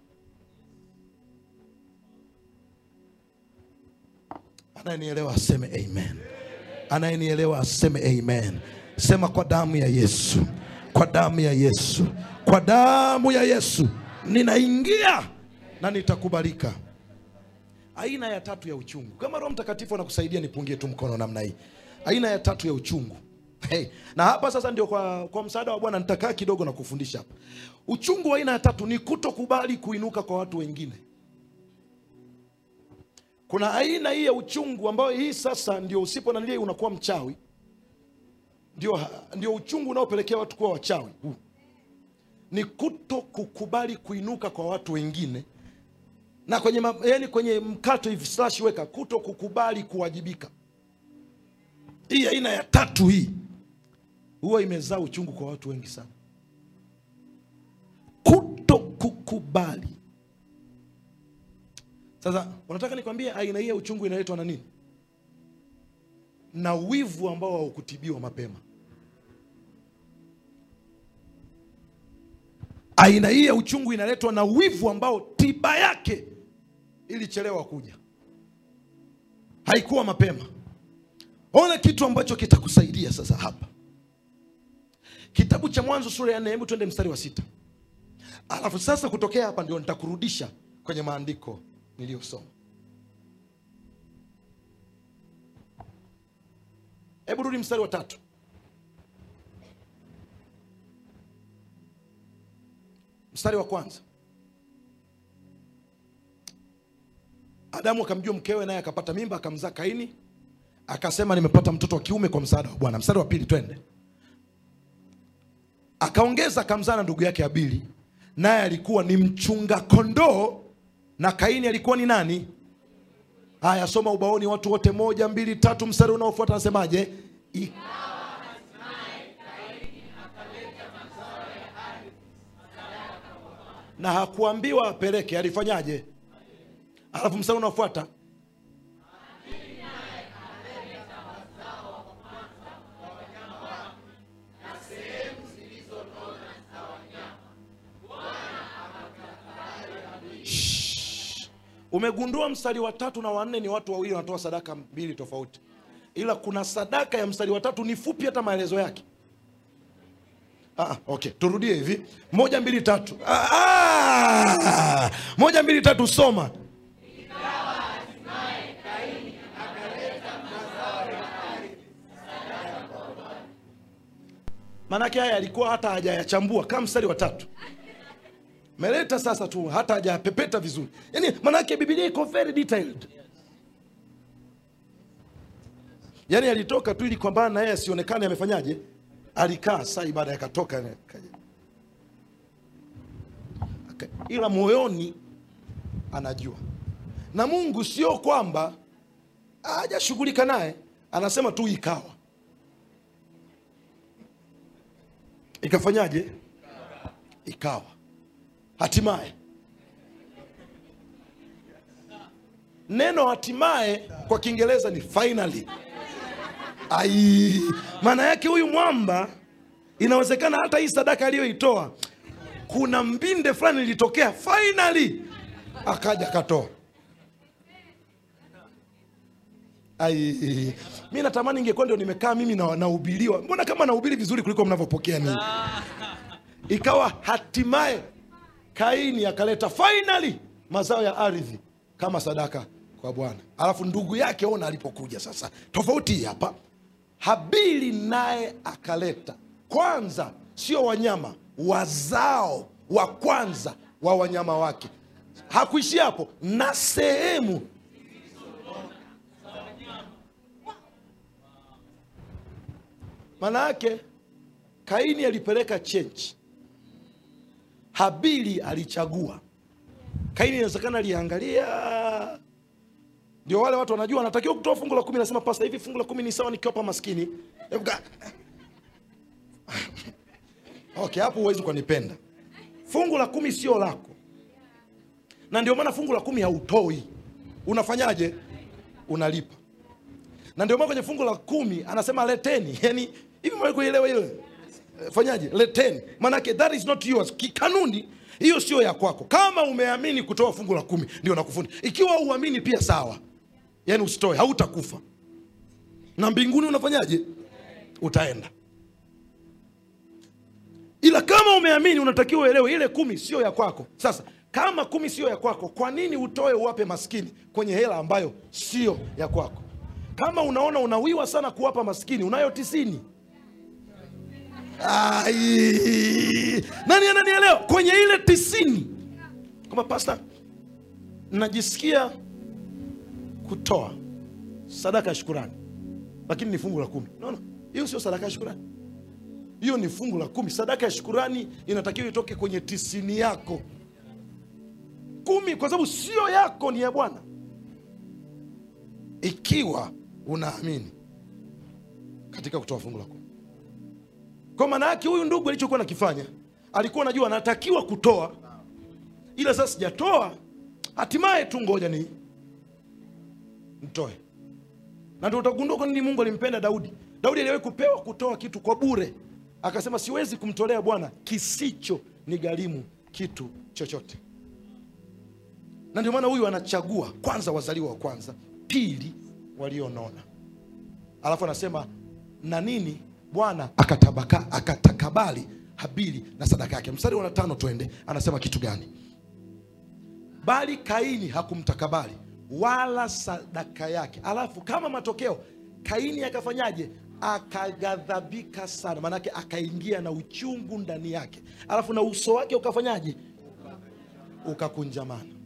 Speaker 2: Anayenielewa aseme amen anayenielewa aseme amen sema kwa damu ya yesu kwa damu ya yesu kwa damu ya yesu ninaingia na nitakubalika aina ya tatu ya uchungu kama roho mtakatifu anakusaidia nipungie tu mkono namna hii aina ya tatu ya uchungu hey. na hapa sasa ndio kwa, kwa msaada wa bwana nitakaa kidogo na kufundisha hapa uchungu wa aina ya tatu ni kutokubali kuinuka kwa watu wengine kuna aina hii ya uchungu ambayo hii sasa ndio usipo nanilia unakuwa mchawi ndio, ndio uchungu unaopelekea watu kuwa wachawi huu ni kuto kukubali kuinuka kwa watu wengine na kwenye, ma- yani kwenye mkato hivi slash weka kuto kukubali kuwajibika hii aina ya tatu hii huwa imezaa uchungu kwa watu wengi sana kuto kukubali sasa unataka nikwambie aina hii ya uchungu inaletwa na nini na wivu ambao haukutibiwa mapema aina hii ya uchungu inaletwa na wivu ambao tiba yake ilichelewa kuja haikuwa mapema ona kitu ambacho kitakusaidia sasa hapa kitabu cha mwanzo sura ya nne hebu twende mstari wa sita alafu sasa kutokea hapa ndio nitakurudisha kwenye maandiko niliyosoma hebu rudi mstari wa tatu mstari wa kwanza adamu akamjua mkewe naye akapata mimba akamzaa kaini akasema nimepata mtoto wa kiume kwa msaada wa bwana mstari wa pili twende akaongeza akamzaa na ndugu yake abili naye alikuwa ni mchunga kondoo na kaini alikuwa ni nani haya soma ubaoni watu wote moja mbili tatu mstari unaofuata anasemaje I- na hakuambiwa apeleke alifanyaje alafu mstari unaofuata Shh. umegundua mstari wa tatu na wanne ni watu wawili wanatoa sadaka mbili tofauti ila kuna sadaka ya mstari wa tatu ni fupi hata maelezo yake Ah, okay, turudie hivi. Moja mbili tatu. Ah, ah! Moja mbili tatu, soma. Maanake haya alikuwa hata hajayachambua kama mstari wa tatu meleta sasa tu hata hajapepeta vizuri yaani maanake bibilia iko very detailed yaani alitoka tu ili kwamba na yeye asionekane amefanyaje alikaa saa ibada yakatoka akaja. Aka- ila moyoni anajua na mungu sio kwamba hajashughulika naye anasema tu ikawa ikafanyaje ikawa hatimaye neno hatimaye kwa kiingereza ni finally ai maana yake huyu mwamba inawezekana hata hii sadaka aliyoitoa kuna mbinde fulani ilitokea finally akaja akatoa ai mi natamani ingekuwa ndio nimekaa mimi na- nahubiriwa mbona kama nahubiri vizuri kuliko mnavyopokea ninyi ikawa hatimaye kaini akaleta finally mazao ya ardhi kama sadaka kwa bwana alafu ndugu yake ona alipokuja sasa tofauti hii hapa habili naye akaleta kwanza sio wanyama wazao wa kwanza wa wanyama wake hakuishia hapo na sehemu maana yake kaini alipeleka chenchi habili alichagua kaini inawezekana aliangalia ndio wale watu wanajua anatakiwa kutoa fungu la kumi nasema pasta hivi fungu la kumi ni sawa nikiwapa maskini Hebu ka- okay hapo huwezi ukanipenda fungu la kumi sio lako na ndio maana fungu la kumi hautoi unafanyaje unalipa na ndio maana kwenye fungu la kumi anasema leteni yani hivi mwe kuelewa hilo Eh, fanyaje leteni maanake that is not yours kikanuni hiyo sio ya kwako kama umeamini kutoa fungu la kumi ndio nakufundi ikiwa uamini pia sawa yani usitoe hautakufa na mbinguni unafanyaje utaenda ila kama umeamini unatakiwa uelewe ile kumi sio ya kwako sasa kama kumi sio ya kwako kwa nini utoe uwape maskini kwenye hela ambayo sio ya kwako kama unaona unawiwa sana kuwapa maskini unayo tisini Ai, nani ananielewa kwenye ile tisini kwamba pasta najisikia kutoa sadaka ya shukurani lakini ni fungu la kumi naona hiyo sio sadaka ya shukurani hiyo ni fungu la kumi sadaka ya shukurani inatakiwa itoke kwenye tisini yako kumi kwa sababu sio yako ni ya bwana ikiwa unaamini katika kutoa fungu la kumi kwa maana yake huyu ndugu alichokuwa nakifanya alikuwa anajua anatakiwa kutoa ila sasa sijatoa hatimaye tu ngoja ni mtoe na ndio utagundua kwa nini mungu alimpenda daudi daudi aliwahi kupewa kutoa kitu kwa bure akasema siwezi kumtolea bwana kisicho ni gharimu kitu chochote na ndio maana huyu anachagua kwanza wazaliwa wa kwanza pili walionona alafu anasema na nini bwana akatabaka akatakabali habili na sadaka yake mstari wa tano twende anasema kitu gani bali kaini hakumtakabali wala sadaka yake alafu kama matokeo kaini akafanyaje akaghadhabika sana maanake akaingia na uchungu ndani yake alafu na uso wake ukafanyaje ukakunjamana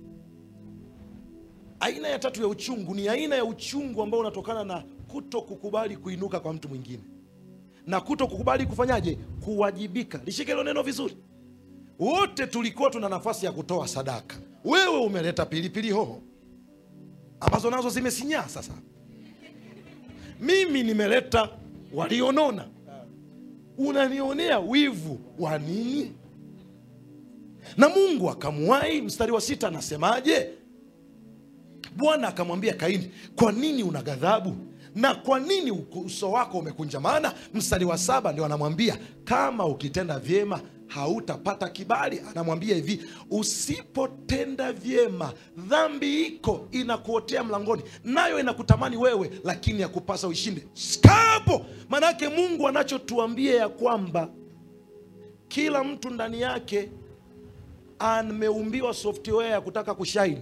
Speaker 2: aina ya tatu ya uchungu ni aina ya uchungu ambao unatokana na kuto kukubali kuinuka kwa mtu mwingine na kuto kukubali kufanyaje kuwajibika lishike hilo neno vizuri wote tulikuwa tuna nafasi ya kutoa sadaka wewe umeleta pilipili hoho ambazo nazo zimesinyaa sasa mimi nimeleta walionona unanionea wivu wa nini na mungu akamwahi mstari wa sita anasemaje bwana akamwambia kaini kwa nini una ghadhabu na kwa nini uso wako umekunjamana mstari wa saba ndio anamwambia kama ukitenda vyema hautapata kibali anamwambia hivi usipotenda vyema dhambi iko inakuotea mlangoni nayo inakutamani wewe lakini yakupasa uishinde skapo maanaake mungu anachotuambia ya kwamba kila mtu ndani yake ameumbiwa software ya kutaka kushine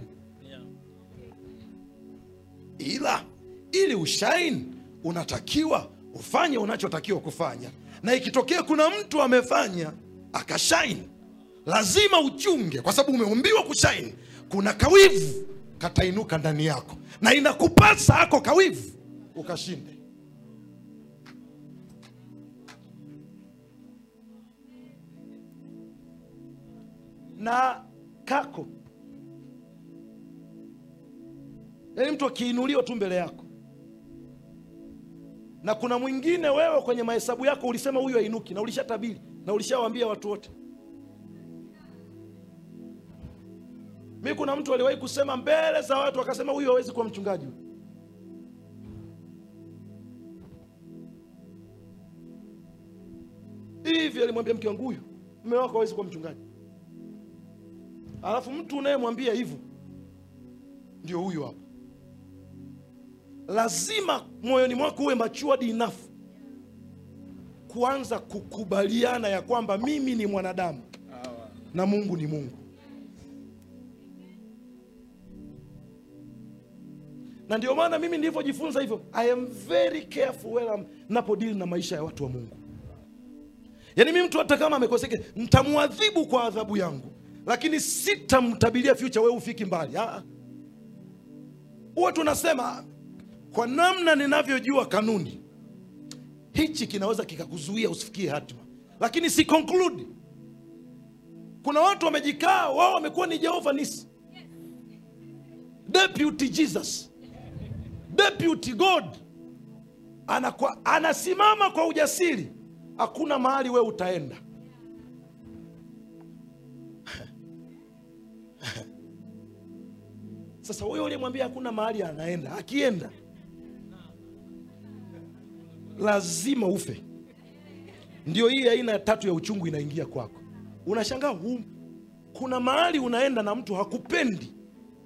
Speaker 2: ila ili ushine unatakiwa ufanye unachotakiwa kufanya na ikitokea kuna mtu amefanya akashine lazima uchunge kwa sababu umeumbiwa kushine kuna kawivu katainuka ndani yako na inakupasa ako kawivu ukashinde na kako yaani mtu akiinuliwa tu mbele yako na kuna mwingine wewe kwenye mahesabu yako ulisema huyu ainuki na ulishatabiri na ulishawaambia watu wote mi kuna mtu aliwahi kusema mbele za watu akasema huyu hawezi kuwa mchungaji huyu." hivi alimwambia mke wangu huyu mme wako hawezi kuwa mchungaji alafu mtu unayemwambia hivyo ndio huyu hapa lazima moyoni mwako uwe matured enough kuanza kukubaliana ya kwamba mimi ni mwanadamu na mungu ni mungu na ndio maana mimi nilivyojifunza hivyo i am very careful when I'm napodili na maisha ya watu wa mungu yaani mi mtu hata kama amekoseke ntamwadhibu kwa adhabu yangu lakini sitamtabiria future wewe ufiki mbali Ah, ah. huwa tunasema kwa namna ninavyojua kanuni hichi kinaweza kikakuzuia usifikie hatima lakini si conclude kuna watu wamejikaa wao wamekuwa ni jehova nisi deputy jesus deputy god Anakwa, anasimama kwa ujasiri hakuna mahali wewe utaenda sasa huyo uliyemwambia hakuna mahali anaenda akienda lazima ufe ndio hii aina ya tatu ya uchungu inaingia kwako unashangaa hu, kuna mahali unaenda na mtu hakupendi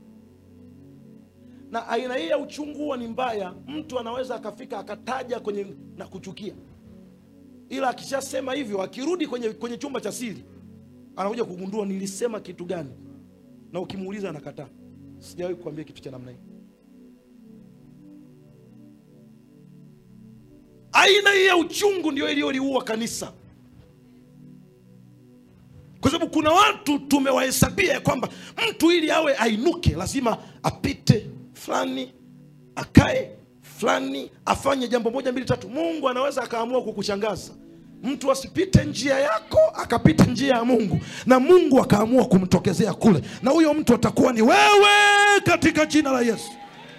Speaker 2: na aina hii ya uchungu huwa ni mbaya mtu anaweza akafika akataja kwenye na kuchukia ila akishasema hivyo akirudi kwenye, kwenye chumba cha siri anakuja kugundua nilisema kitu gani na ukimuuliza anakataa sijawahi kuambia kitu cha namna hii aina hii ya uchungu ndio iliyoliua kanisa kwa sababu kuna watu tumewahesabia ya kwamba mtu ili awe ainuke lazima apite fulani akae fulani afanye jambo moja mbili tatu mungu anaweza akaamua kukushangaza mtu asipite njia yako akapita njia ya mungu na mungu akaamua kumtokezea kule na huyo mtu atakuwa ni wewe katika jina la yesu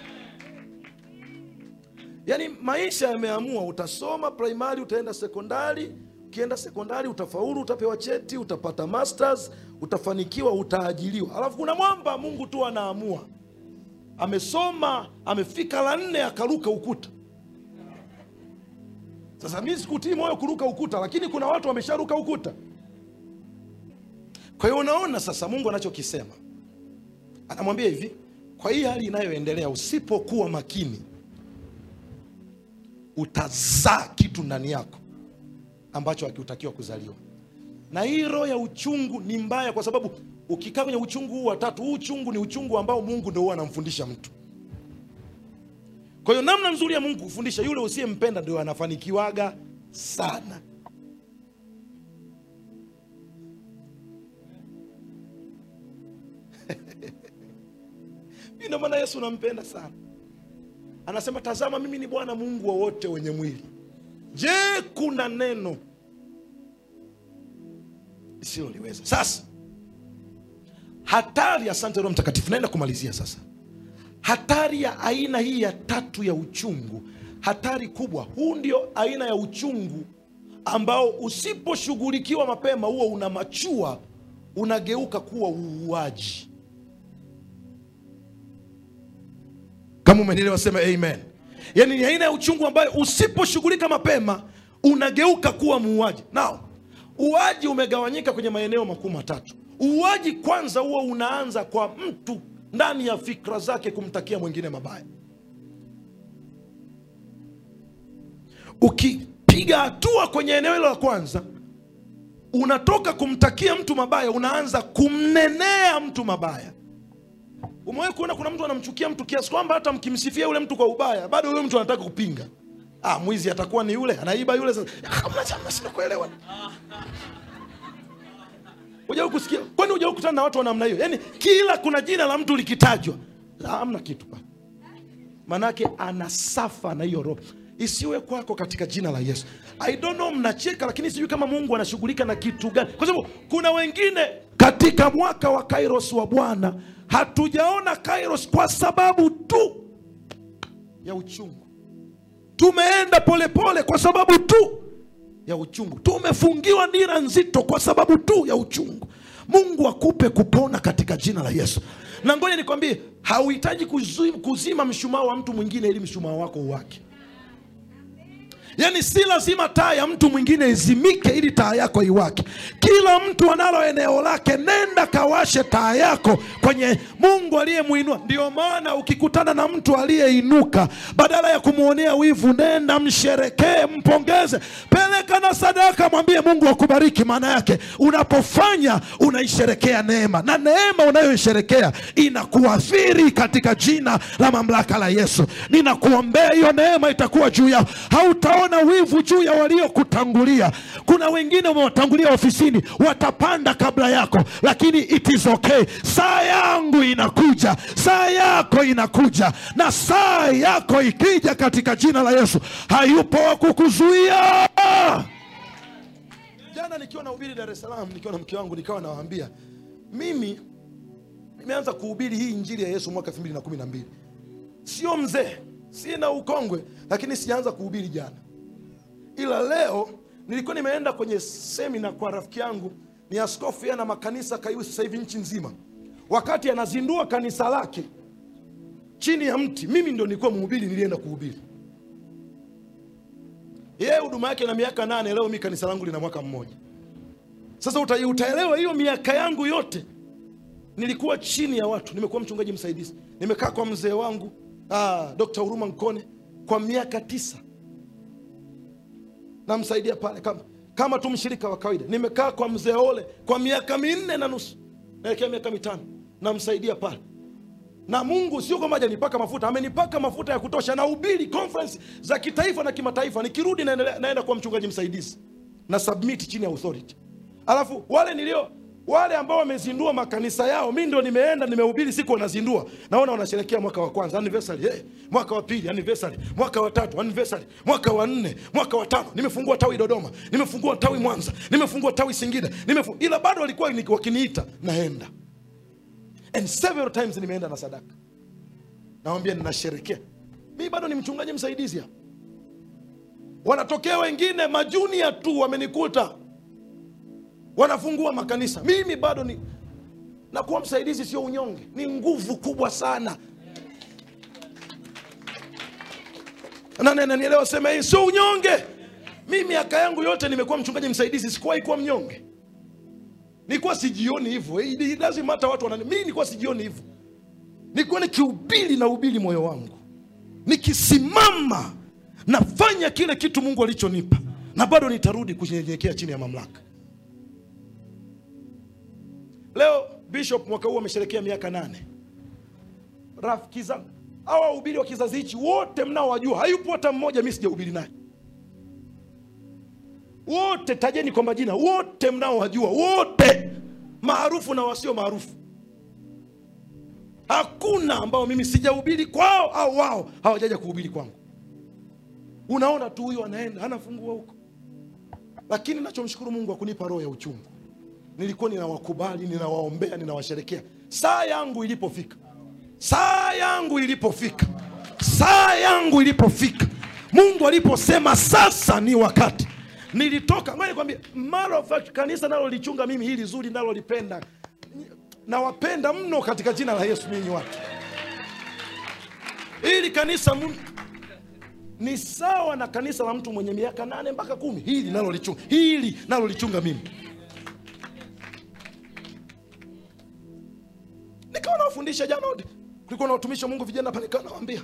Speaker 2: yaani maisha yameamua utasoma primary utaenda sekondari ukienda sekondari utafaulu utapewa cheti utapata masters utafanikiwa utaajiliwa alafu kuna mwamba mungu tu anaamua amesoma amefika la nne akaruka ukuta sasa mi sikutii moyo kuruka ukuta lakini kuna watu wamesharuka ukuta kwa hiyo unaona sasa mungu anachokisema anamwambia hivi kwa hii hali inayoendelea usipokuwa makini utazaa kitu ndani yako ambacho hakiutakiwa kuzaliwa na hii roho ya uchungu ni mbaya kwa sababu ukikaa kwenye uchungu huu watatu huu uchungu ni uchungu ambao mungu ndo huwa anamfundisha mtu kwa hiyo namna nzuri ya mungu kufundisha yule usiyempenda ndio anafanikiwaga sana ndio maana yesu nampenda sana anasema tazama mimi ni bwana mungu wa wote wenye mwili je kuna neno lisiloliweza sasa hatari asante roho mtakatifu naenda kumalizia sasa hatari ya aina hii ya tatu ya uchungu hatari kubwa huu ndio aina ya uchungu ambao usiposhughulikiwa mapema huo una machua unageuka kuwa uuaji kama umenielewa sema amen yaani ni aina ya uchungu ambayo usiposhughulika mapema unageuka kuwa muuaji nao uaji umegawanyika kwenye maeneo makuu matatu uuaji kwanza huo unaanza kwa mtu ndani ya fikra zake kumtakia mwingine mabaya ukipiga hatua kwenye eneo hilo la kwanza unatoka kumtakia mtu mabaya unaanza kumnenea mtu mabaya umewahi kuona kuna mtu anamchukia mtu kiasi kwamba hata mkimsifia yule mtu kwa ubaya bado yule mtu anataka kupinga ah, mwizi atakuwa ni yule anaiba yule sasa Ah, mnachama, sina kuelewa Hujawahi kusikia kwani hujawahi kukutana na watu wa namna hiyo yaani kila kuna jina la mtu likitajwa la, hamna kitu pale manake anasafa na hiyo roho isiwe kwako katika jina la yesu i don't know mnacheka lakini sijui kama mungu anashughulika na kitu gani kwa sababu kuna wengine katika mwaka wa kairos wa bwana hatujaona kairos kwa sababu tu ya uchungu tumeenda polepole pole kwa sababu tu ya uchungu tumefungiwa nira nzito kwa sababu tu ya uchungu mungu akupe kupona katika jina la yesu na ngoja nikwambie hauhitaji kuzima, kuzima mshumaa wa mtu mwingine ili mshumaa wako uwake yaani si lazima taa ya mtu mwingine izimike ili taa yako iwake kila mtu analo eneo lake nenda kawashe taa yako kwenye mungu aliyemwinua ndio maana ukikutana na mtu aliyeinuka badala ya kumwonea wivu nenda msherekee mpongeze peleka na sadaka mwambie mungu akubariki maana yake unapofanya unaisherekea neema na neema unayoisherekea inakuathiri katika jina la mamlaka la yesu ninakuombea hiyo neema itakuwa juu yao hautaona wivu juu ya waliokutangulia kuna wengine wamewatangulia ofisini watapanda kabla yako lakini it is okay saa yangu inakuja saa yako inakuja na saa yako ikija katika jina la yesu hayupo wa kukuzuia jana nikiwa nahubiri dar es salaam nikiwa na mke wangu nikawa nawaambia mimi nimeanza kuhubiri hii injili ya yesu mwaka 212 sio mzee sina ukongwe lakini sijaanza kuhubiri jana ila leo nilikuwa nimeenda kwenye semina kwa rafiki yangu ni askofu yeye ana makanisa karibu sasa hivi nchi nzima wakati anazindua kanisa lake chini ya mti mimi ndo nilikuwa mhubiri nilienda kuhubiri yeye huduma yake na miaka nane leo mi kanisa langu lina mwaka mmoja sasa uta, utaelewa hiyo miaka yangu yote nilikuwa chini ya watu nimekuwa mchungaji msaidizi nimekaa kwa mzee wangu ah, dr huruma nkone kwa miaka tisa namsaidia pale kama, kama tu mshirika wa kawaida nimekaa kwa mzee ole kwa miaka minne na nusu naelekea miaka mitano namsaidia pale na mungu sio kwamba hajanipaka mafuta amenipaka mafuta ya kutosha na ubiri conference za kitaifa na kimataifa nikirudi naendelea- naenda kuwa mchungaji msaidizi na submit chini ya authority alafu wale nilio wale ambao wamezindua makanisa yao mi ndo nimeenda nimehubiri siku wanazindua naona wanasherekea mwaka wa kwanza anniversary hey, mwaka wa pili anniversary mwaka wa tatu anniversary mwaka wa nne mwaka wa tano nimefungua tawi dodoma nimefungua tawi mwanza nimefungua tawi singida nimefu... ila bado walikuwa ni- wakiniita naenda and several times nimeenda na sadaka nawambia ninasherekea mi bado ni mchungaji msaidizi hapa wanatokea wengine majunia tu wamenikuta wanafungua makanisa mimi bado ni na kuwa msaidizi sio unyonge ni nguvu kubwa sana Na- na- na nielewa sema hii sio unyonge mi miaka yangu yote nimekuwa mchungaji msaidizi sikuwahi kuwa mnyonge nilikuwa sijioni hivyo It- it doesn't matter watu wanani mi nilikuwa sijioni hivyo nilikuwa nikihubiri na ubili moyo wangu nikisimama nafanya kile kitu mungu alichonipa na bado nitarudi kunyenyekea chini ya mamlaka leo bishop mwaka huu amesherekea miaka nane rafiki zangu hawa wahubiri wa kizazi hichi wote mnaowajua hayupo hata mmoja mi sijahubiri naye wote tajeni kwa majina wote mnaowajua wote maarufu na wasio maarufu hakuna ambao mimi sijahubiri kwao au wao hawajaja kuhubiri kwangu unaona tu huyo anaenda anafungua huko lakini nachomshukuru mungu akunipa roho ya uchungu nilikuwa ninawakubali ninawaombea ninawasherekea saa yangu ilipofika saa yangu ilipofika saa yangu ilipofika mungu aliposema sasa ni wakati nilitoka ngoja nikwambie matter of fact kanisa nalolichunga mimi hili zuri nalolipenda nawapenda mno katika jina la yesu ninyi watu hili kanisa mu- ni sawa na kanisa la mtu mwenye miaka nane mpaka kumi hili nalolichunga hili nalolichunga mimi nikawa nawafundisha jana wote kulikuwa na watumishi wa mungu vijana pale nikawa nawaambia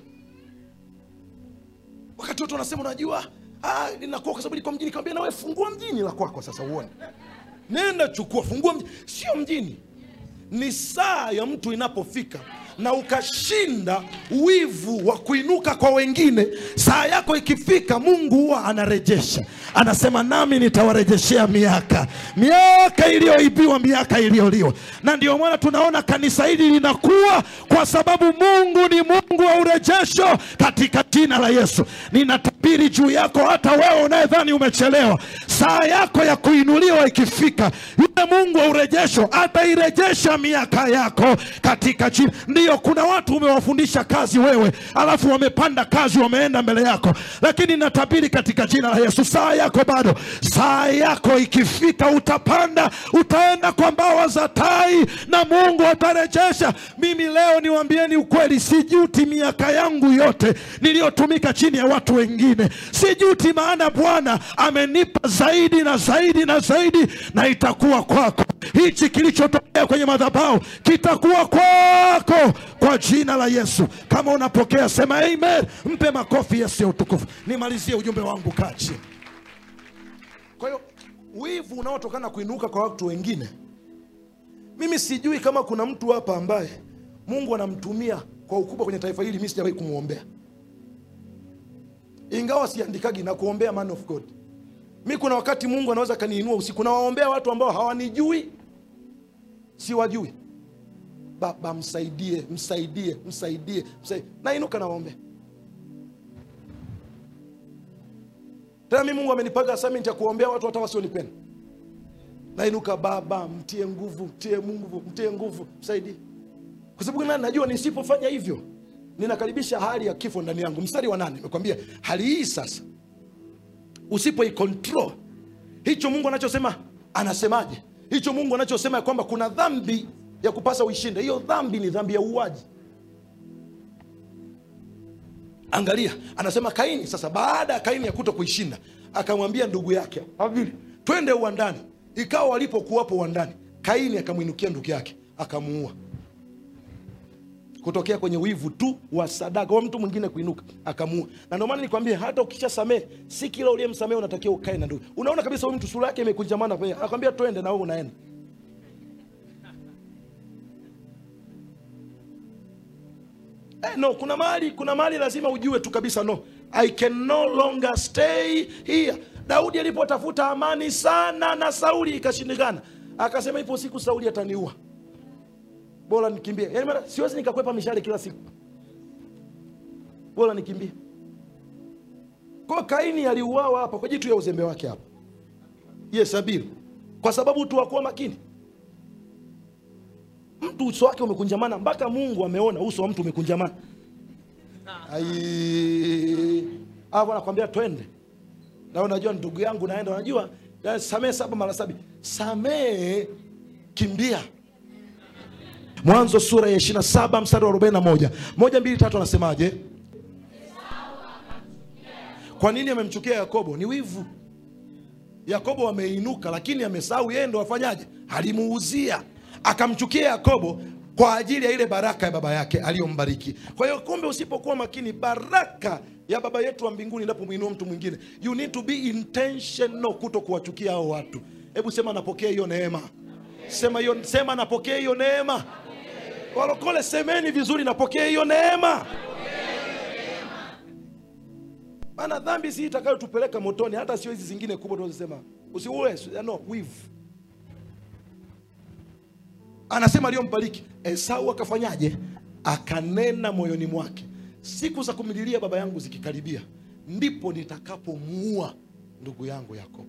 Speaker 2: wakati wote wanasema unajua ah, linakuwa kwa sababu liko mjini kawambia nawe fungua mjini la kwako sasa uone nenda chukua fungua mji. sio mjini ni saa ya mtu inapofika na ukashinda wivu wa kuinuka kwa wengine saa yako ikifika mungu huwa anarejesha anasema nami nitawarejeshea miaka miaka iliyoibiwa miaka iliyoliwa na ndio maana tunaona kanisa hili linakuwa kwa sababu mungu ni mungu wa urejesho katika jina la yesu ninatabiri juu yako hata wewe unayedhani umechelewa saa yako ya kuinuliwa ikifika yule mungu wa urejesho atairejesha miaka yako katika jina ndiyo kuna watu umewafundisha kazi wewe alafu wamepanda kazi wameenda mbele yako lakini natabiri katika jina la yesu saa yako bado saa yako ikifika utapanda utaenda kwa mbawa za tai na mungu atarejesha mimi leo niwambieni ukweli sijuti miaka yangu yote niliyotumika chini ya watu wengine sijuti maana bwana amenipa zaidi na zaidi na zaidi na itakuwa kwako hichi kilichotokea kwenye madhabahu kitakuwa kwako kwa jina la yesu kama unapokea sema amen mpe makofi yesu ya utukufu nimalizie ujumbe wangu kaa chini kwa hiyo wivu unaotokana na kuinuka kwa watu wengine mimi sijui kama kuna mtu hapa ambaye mungu anamtumia kwa ukubwa kwenye taifa hili mi sijawahi kumwombea ingawa siandikagi na kuombea man of god mi kuna wakati mungu anaweza akaniinua usiku nawaombea watu ambao hawanijui siwajui baba msaidie msaidie msaidie, msaidie. nainuka nawaombea tena mi mungu amenipaga assignment ya kuombea watu hata wasionipenda nainuka baba mtie nguvu mtie nguvu mtie nguvu msaidie kwa sababu nani najua nisipofanya hivyo ninakaribisha hali ya kifo ndani yangu mstari wa nane nimekwambia hali hii sasa usipoikontrol hicho mungu anachosema anasemaje hicho mungu anachosema ya kwamba kuna dhambi ya kupasa uishinde hiyo dhambi ni dhambi ya uuaji angalia anasema kaini sasa baada ya kaini ya kuto kuishinda akamwambia ndugu yake Habili, twende uwandani ikawa walipokuwapo uwandani kaini akamwinukia ndugu yake akamuua kutokea kwenye wivu tu wa sadaka wa mtu mwingine kuinuka akamuua na ndio maana nikwambie hata ukisha samehe si kila uliyemsamehe unatakiwa ukae na ndugu unaona kabisa huyu mtu sura yake imekunjamana pale akwambia twende na wewe unaenda Eh, no kuna mahali kuna mahali lazima ujue tu kabisa no i can no longer stay here daudi alipotafuta amani sana na sauli ikashindikana akasema ipo siku sauli ataniua bora nikimbie yaani maana siwezi nikakwepa mishale kila siku bora nikimbie kwa kaini aliuawa hapa kwa jitu ya uzembe wake hapa yes abili kwa sababu tu hakuwa makini mtu uso wake umekunjamana mpaka mungu ameona uso wa mtu umekunjamana Ai, hapo anakwambia twende na unajua ndugu yangu naenda unajua ya, samehe saba mara sabi samehe kimbia mwanzo sura ya 27 mstari wa 41 moja mbili tatu anasemaje kwa nini amemchukia yakobo ni wivu yakobo ameinuka lakini amesahau yeye ndo afanyaje alimuuzia akamchukia yakobo kwa ajili ya ile baraka ya baba yake aliyombariki kwa hiyo kumbe usipokuwa makini baraka ya baba yetu wa mbinguni inapomwinua mtu mwingine you need to be intentional kuto kuwachukia hao watu hebu sema napokea hiyo neema sema hiyo sema napokea hiyo neema walokole semeni vizuri napokea hiyo neema maana dhambi si itakayotupeleka motoni hata sio hizi zingine kubwa tunazosema usiue no wivu anasema aliyombariki esau akafanyaje akanena moyoni mwake siku za kumlilia baba yangu zikikaribia ndipo nitakapomuua ndugu yangu yakobo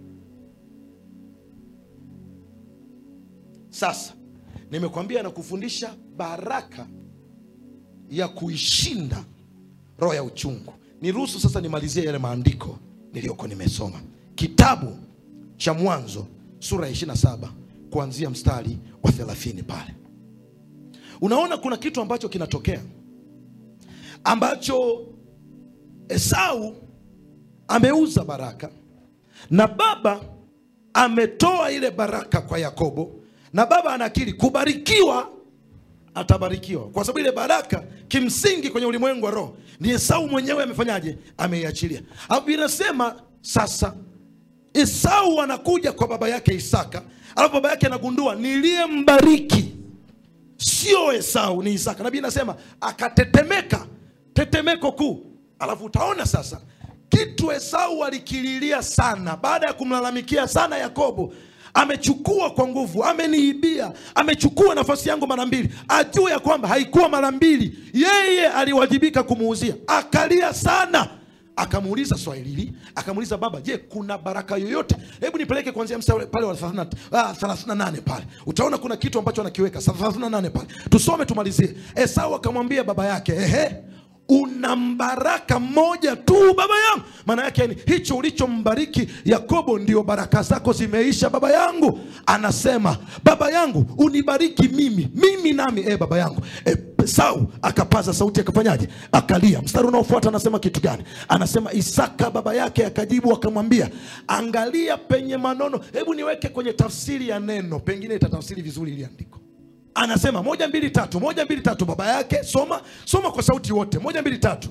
Speaker 2: sasa nimekwambia na kufundisha baraka ya kuishinda roho ya uchungu niruhusu sasa nimalizie yale maandiko niliyoko nimesoma kitabu cha mwanzo sura ya 27 kuanzia mstari wa 30 pale unaona kuna kitu ambacho kinatokea ambacho esau ameuza baraka na baba ametoa ile baraka kwa yakobo na baba anakiri kubarikiwa atabarikiwa kwa sababu ile baraka kimsingi kwenye ulimwengu wa roho ni esau mwenyewe amefanyaje ameiachilia alafu inasema sasa esau anakuja kwa baba yake isaka alafu baba yake anagundua niliyembariki sio esau ni isaka nabii anasema akatetemeka tetemeko kuu alafu utaona sasa kitu esau alikililia sana baada ya kumlalamikia sana yakobo amechukua kwa nguvu ameniibia amechukua nafasi yangu mara mbili ajue ya kwamba haikuwa mara mbili yeye aliwajibika kumuuzia akalia sana akamuuliza swahili hili akamuuliza baba je kuna baraka yoyote hebu nipeleke kuanzia mstari pale wa 30 ah, 38 pale utaona kuna kitu ambacho anakiweka 38 pale tusome tumalizie esau akamwambia baba yake ehe una mbaraka mmoja tu baba yangu maana yake ni hicho ulichombariki yakobo ndio baraka zako zimeisha baba yangu anasema baba yangu unibariki mimi mimi nami e baba yangu e, sau akapaza sauti akafanyaje akalia mstari unaofuata anasema kitu gani anasema isaka baba yake akajibu akamwambia angalia penye manono hebu niweke kwenye tafsiri ya neno pengine itatafsiri vizuri ili andiko anasema moja mbili tatu moja mbili tatu baba yake soma soma kwa sauti wote moja mbili tatu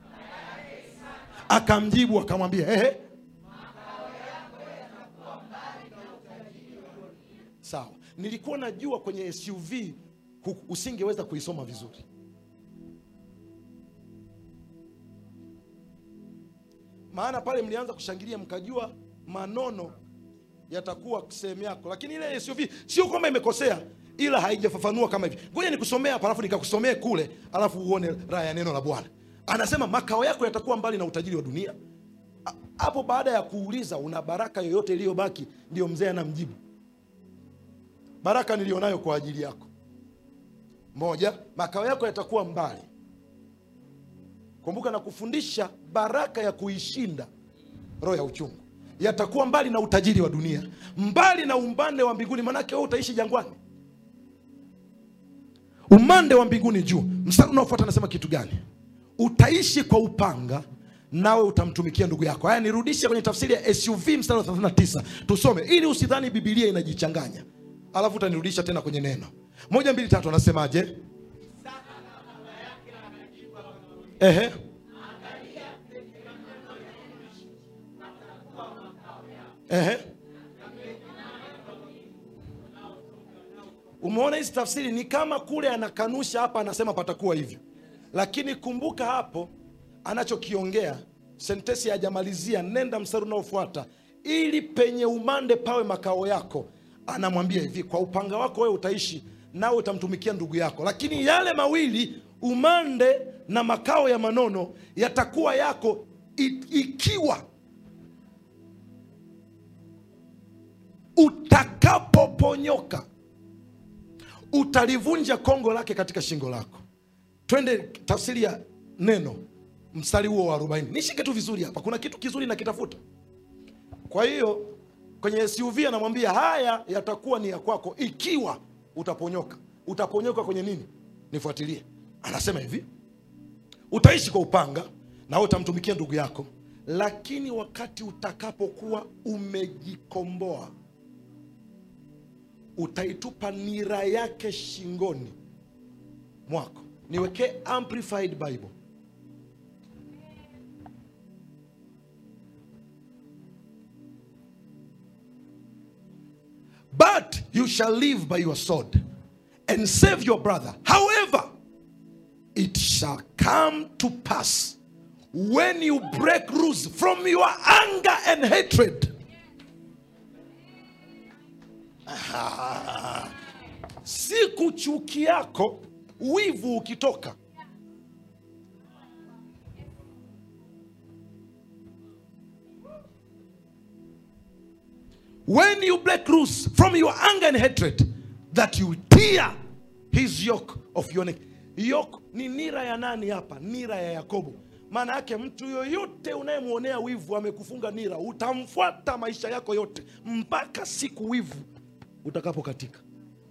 Speaker 2: akamjibu akamwambia ehe sawa nilikuwa najua kwenye suv hu- usingeweza kuisoma vizuri maana pale mlianza kushangilia mkajua manono yatakuwa sehemu yako lakini ile suv sio kwamba imekosea ila haijafafanua kama hivi ngoja nikusomea hapa alafu nikakusomee kule alafu uone raha ya neno la bwana anasema makao yako yatakuwa mbali na utajiri wa dunia A- hapo baada ya kuuliza una baraka yoyote iliyobaki ndio mzee anamjibu baraka nilionayo kwa ajili yako moja makao yako yatakuwa mbali kumbuka na kufundisha baraka ya kuishinda roho ya uchungu yatakuwa mbali na utajiri wa dunia mbali na umbande wa mbinguni manake wewe utaishi jangwani umande wa mbinguni juu mstari unaofuata anasema kitu gani utaishi kwa upanga nawe utamtumikia ndugu yako haya nirudishe kwenye tafsiri ya suv mstari wa 39 tusome ili usidhani bibilia inajichanganya alafu utanirudisha tena kwenye neno moja mbili tatu anasemaje ehe ehe umeona hizi tafsiri ni kama kule anakanusha hapa anasema patakuwa hivyo lakini kumbuka hapo anachokiongea sentesi hajamalizia nenda mstari unaofuata ili penye umande pawe makao yako anamwambia hivi kwa upanga wako wewe utaishi nawe utamtumikia ndugu yako lakini yale mawili umande na makao ya manono yatakuwa yako i- ikiwa utakapoponyoka utalivunja kongo lake katika shingo lako twende tafsiri ya neno mstari huo wa 40 nishike tu vizuri hapa kuna kitu kizuri nakitafuta kwa hiyo kwenye suv anamwambia haya yatakuwa ni ya kwako ikiwa utaponyoka utaponyoka kwenye nini nifuatilie anasema hivi utaishi kwa upanga na utamtumikia ndugu yako lakini wakati utakapokuwa umejikomboa utaitupa nira yake shingoni mwako niwekee amplified bible but you shall live by your sword and save your brother however it shall come to pass when you break loose from your anger and hatred Ah, siku chuki yako wivu ukitoka when you break loose from your anger and hatred that you tear his yoke of your neck yoke ni nira ya nani hapa nira ya yakobo maana yake mtu yoyote unayemwonea wivu amekufunga nira utamfuata maisha yako yote mpaka siku wivu utakapokatika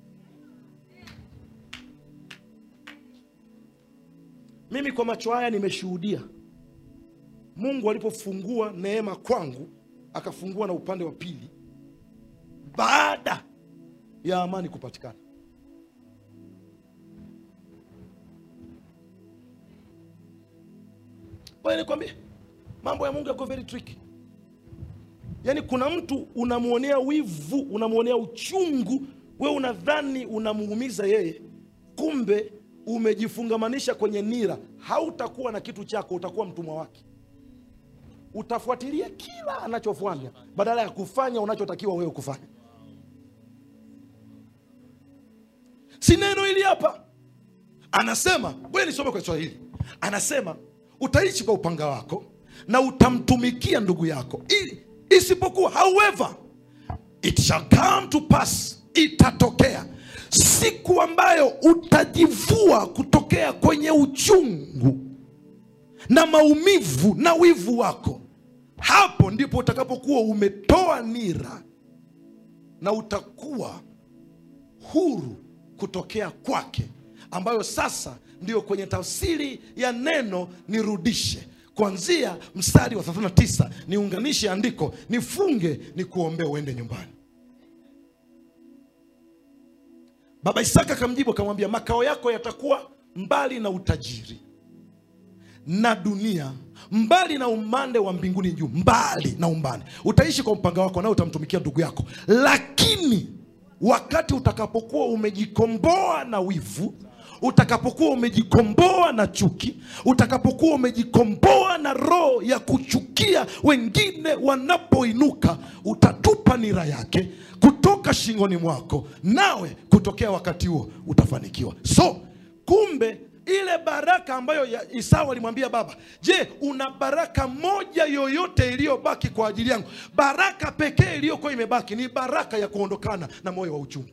Speaker 2: mimi kwa macho haya nimeshuhudia mungu alipofungua neema kwangu akafungua na upande wa pili baada ya amani kupatikana Ngoja nikwambie mambo ya mungu yako very tricky yaani kuna mtu unamwonea wivu unamwonea uchungu we unadhani unamuumiza yeye kumbe umejifungamanisha kwenye nira hautakuwa na kitu chako utakuwa mtumwa wake utafuatilia kila anachofanya badala ya kufanya unachotakiwa wewe kufanya si neno hili hapa anasema ngoja nisome kwa kiswahili anasema utaishi kwa upanga wako na utamtumikia ndugu yako ili isipokuwa however it shall come to pass itatokea siku ambayo utajivua kutokea kwenye uchungu na maumivu na wivu wako hapo ndipo utakapokuwa umetoa nira na utakuwa huru kutokea kwake ambayo sasa ndiyo kwenye tafsiri ya neno nirudishe kuanzia mstari wa 39 niunganishe andiko nifunge ni kuombea uende nyumbani baba isaka akamjibu akamwambia makao yako yatakuwa mbali na utajiri na dunia mbali na umande wa mbinguni juu mbali na umbali utaishi kwa upanga wako nawe utamtumikia ndugu yako lakini wakati utakapokuwa umejikomboa na wivu utakapokuwa umejikomboa na chuki utakapokuwa umejikomboa na roho ya kuchukia wengine wanapoinuka utatupa nira yake kutoka shingoni mwako nawe kutokea wakati huo utafanikiwa so kumbe ile baraka ambayo ya- Esau alimwambia baba, je, una baraka moja yoyote iliyobaki kwa ajili yangu? Baraka pekee iliyokuwa imebaki ni baraka ya kuondokana na moyo wa uchungu.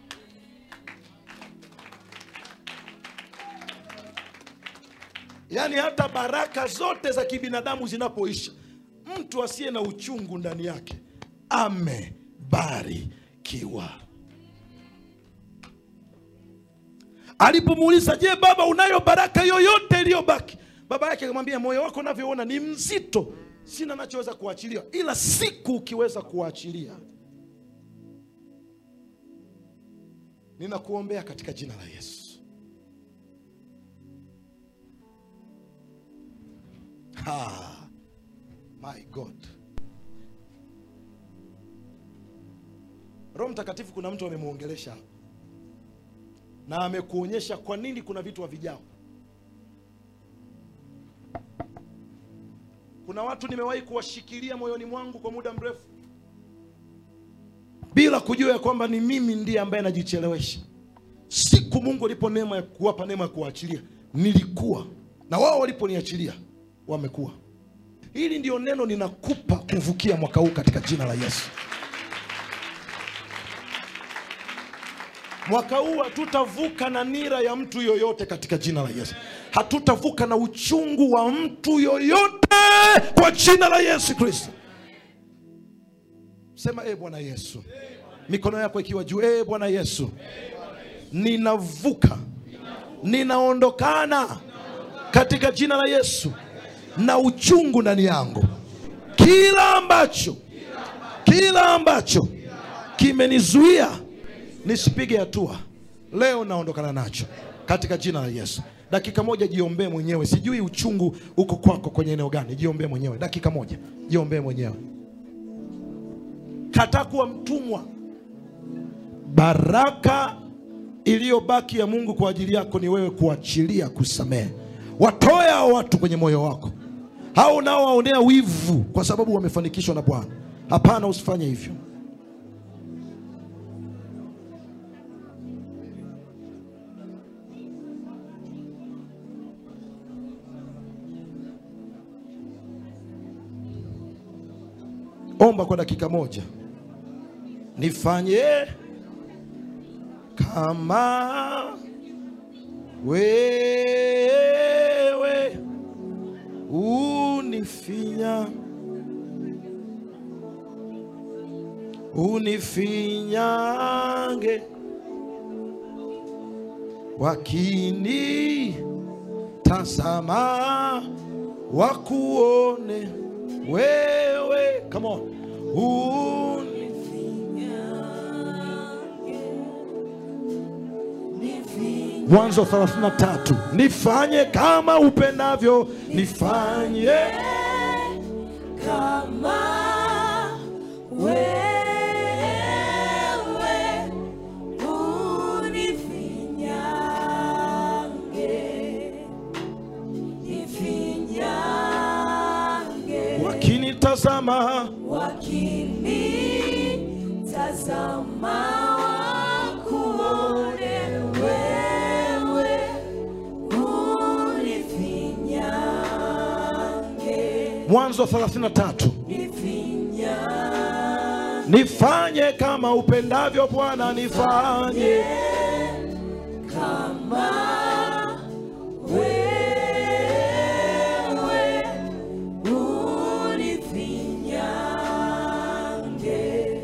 Speaker 2: Yaani hata baraka zote za kibinadamu zinapoisha, mtu asiye na uchungu ndani yake amebarikiwa. Alipomuuliza, je, baba, unayo baraka yoyote iliyobaki? Baba yake akamwambia, moyo wako unavyoona ni mzito, sina nachoweza kuachilia, ila siku ukiweza kuachilia, ninakuombea katika jina la Yesu. Ha, my God. Roho Mtakatifu, kuna mtu amemwongelesha hapa na amekuonyesha kwa nini kuna vitu havijao. Kuna watu nimewahi kuwashikilia moyoni mwangu kwa muda mrefu bila kujua ya kwamba ni mimi ndiye ambaye najichelewesha. Siku Mungu alipo neema ya kuwapa neema ya kuwaachilia, nilikuwa na wao waliponiachilia wamekuwa. Hili ndio neno ninakupa kuvukia mwaka huu katika jina la Yesu. Mwaka huu hatutavuka na nira ya mtu yoyote katika jina la Yesu. Hatutavuka na uchungu wa mtu yoyote kwa jina la Yesu Kristo. Sema e Bwana Yesu, mikono yako ikiwa juu. E Bwana Yesu, ninavuka, ninaondokana katika jina la Yesu na uchungu ndani yangu, kila ambacho, kila ambacho kimenizuia nisipige hatua leo naondokana nacho katika jina la Yesu. Dakika moja jiombee mwenyewe. Sijui uchungu uko kwako kwenye eneo gani, jiombee mwenyewe. Dakika moja jiombee mwenyewe. Kataa kuwa mtumwa. Baraka iliyobaki ya Mungu kwa ajili yako ni wewe kuachilia, kusamehe. Watoe hao watu kwenye moyo wako, hao nao waonea wivu kwa sababu wamefanikishwa na Bwana. Hapana, usifanye hivyo. Omba kwa dakika moja, nifanye kama wewe unifinya unifinyange wakini tazama wakuone wewe come on Uni- Mwanzo 33 nifanye kama upendavyo nifanye
Speaker 4: kama wewe unifinyange, nifinyange,
Speaker 2: wakinitazama
Speaker 4: wakinitazama wakuone wewe unifinyange,
Speaker 2: mwanzo 33
Speaker 4: nifinyange.
Speaker 2: nifanye kama upendavyo bwana nifanye
Speaker 4: kama wewe unifinyange,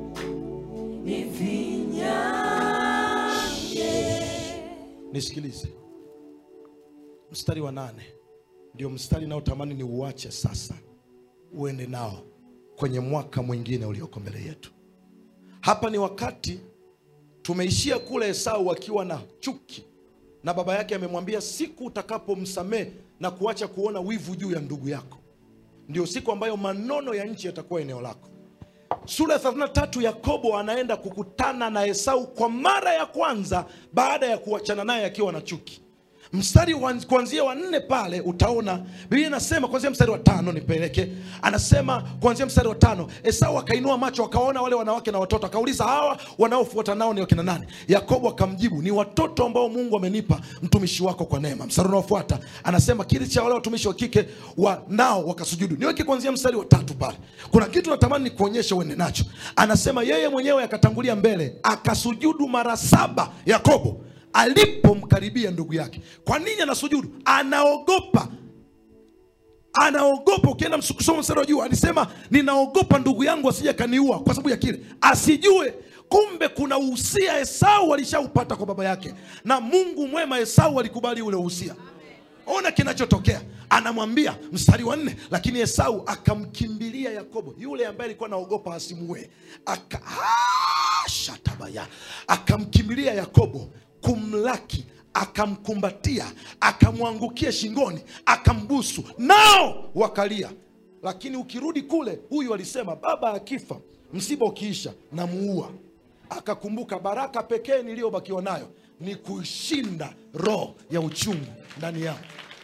Speaker 4: nifinyange.
Speaker 2: nisikilize mstari wa nane ndio mstari naotamani ni uache sasa uende nao kwenye mwaka mwingine ulioko mbele yetu hapa ni wakati tumeishia kule esau akiwa na chuki na baba yake amemwambia siku utakapomsamehe na kuacha kuona wivu juu ya ndugu yako ndio siku ambayo manono ya nchi yatakuwa eneo lako sura ya 33 yakobo anaenda kukutana na esau kwa mara ya kwanza baada ya kuachana naye akiwa na chuki mstari wa- kuanzia wa nne pale utaona biblia inasema kuanzia mstari wa tano nipeleke anasema kuanzia mstari wa tano esau akainua macho akawaona wale wanawake na watoto akauliza hawa wanaofuata nao ni wakina nani yakobo akamjibu ni watoto ambao mungu amenipa mtumishi wako kwa neema mstari unaofuata anasema kile cha wale watumishi wa kike wa nao wakasujudu niweke kuanzia mstari wa tatu pale kuna kitu natamani nikuonyeshe uende nacho anasema yeye mwenyewe akatangulia mbele akasujudu mara saba yakobo alipomkaribia ndugu yake kwa nini anasujudu anaogopa anaogopa ukienda msu- kusoma mstari wa juu alisema ninaogopa ndugu yangu asije kaniua kwa sababu ya kile asijue kumbe kuna uhusia esau alishaupata kwa baba yake na mungu mwema esau alikubali ule uhusia ona kinachotokea anamwambia mstari wa nne lakini esau akamkimbilia yakobo yule ambaye alikuwa anaogopa asimue Aka, Ah, shatabaya akamkimbilia yakobo kumlaki akamkumbatia akamwangukia shingoni akambusu nao wakalia lakini ukirudi kule huyu alisema baba akifa msiba ukiisha namuua akakumbuka baraka pekee niliyobakiwa nayo ni kuishinda roho ya uchungu ndani yangu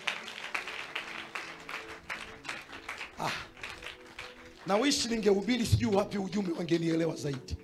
Speaker 2: ah. na wishi ningehubiri sijui wapi ujumbe wangenielewa zaidi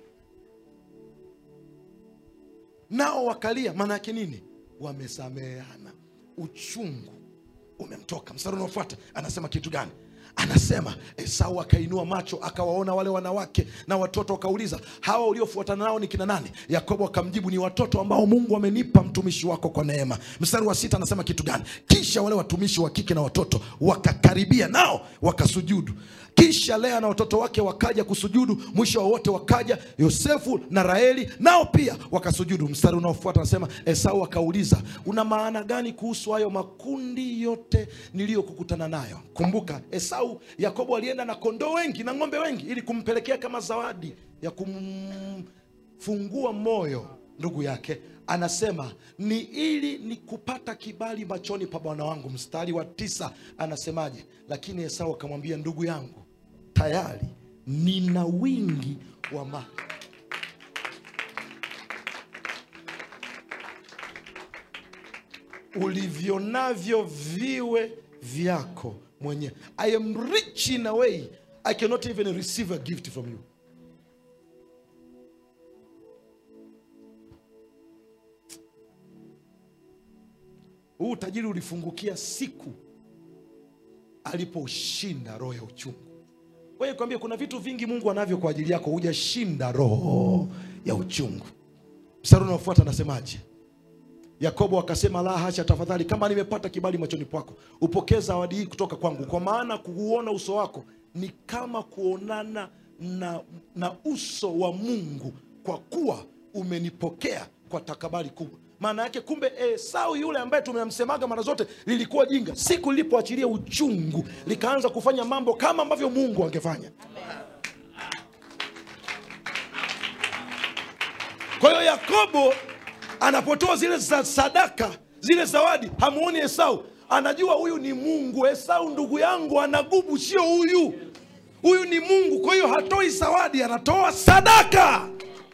Speaker 2: nao wakalia maana yake nini wamesameheana uchungu umemtoka mstari unaofuata anasema kitu gani anasema esau akainua macho akawaona wale wanawake na watoto akauliza hawa uliofuatana nao ni kina nani yakobo akamjibu ni watoto ambao mungu amenipa mtumishi wako kwa neema mstari wa sita anasema kitu gani kisha wale watumishi wa kike na watoto wakakaribia nao wakasujudu kisha lea na watoto wake wakaja kusujudu mwisho wa wote wakaja yosefu na raheli nao pia wakasujudu mstari unaofuata anasema esau akauliza una maana gani kuhusu hayo makundi yote niliyokukutana nayo kumbuka esau yakobo alienda na kondoo wengi na ng'ombe wengi ili kumpelekea kama zawadi ya kumfungua moyo ndugu yake anasema ni ili ni kupata kibali machoni pa bwana wangu mstari wa tisa anasemaje lakini esau akamwambia ndugu yangu tayari nina wingi wa mali ulivyo navyo viwe vyako mwenyewe i am rich in a way i cannot even receive a gift from you huu utajiri ulifungukia siku aliposhinda roho ya uchungu wewe kwambia kuna vitu vingi mungu anavyo kwa ajili yako hujashinda roho ya uchungu mstari unaofuata anasemaje yakobo akasema la hasha tafadhali kama nimepata kibali machoni pako upokee zawadi hii kutoka kwangu kwa maana kuuona uso wako ni kama kuonana na, na uso wa mungu kwa kuwa umenipokea kwa takabali kubwa maana yake kumbe esau yule ambaye tumemsemaga mara zote lilikuwa jinga siku lilipoachilia uchungu likaanza kufanya mambo kama ambavyo mungu angefanya kwa hiyo yakobo anapotoa zile za sadaka zile zawadi hamuoni esau anajua huyu ni mungu esau ndugu yangu anagubu sio huyu huyu ni mungu kwa hiyo hatoi zawadi anatoa sadaka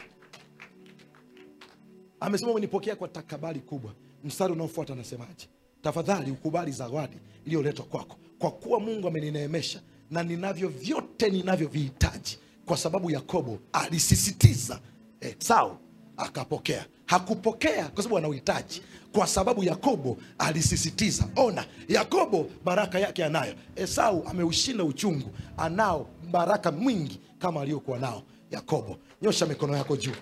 Speaker 2: amesema umenipokea kwa takabali kubwa mstari unaofuata anasemaje tafadhali ukubali zawadi iliyoletwa kwako kwa kuwa mungu amenineemesha na ninavyo vyote ninavyovihitaji kwa sababu yakobo alisisitiza esau akapokea hakupokea kwa sababu ana uhitaji kwa sababu yakobo alisisitiza ona yakobo baraka yake anayo esau ameushinda uchungu anao baraka mwingi kama aliyokuwa nao yakobo nyosha mikono yako juu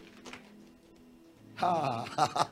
Speaker 2: Ha.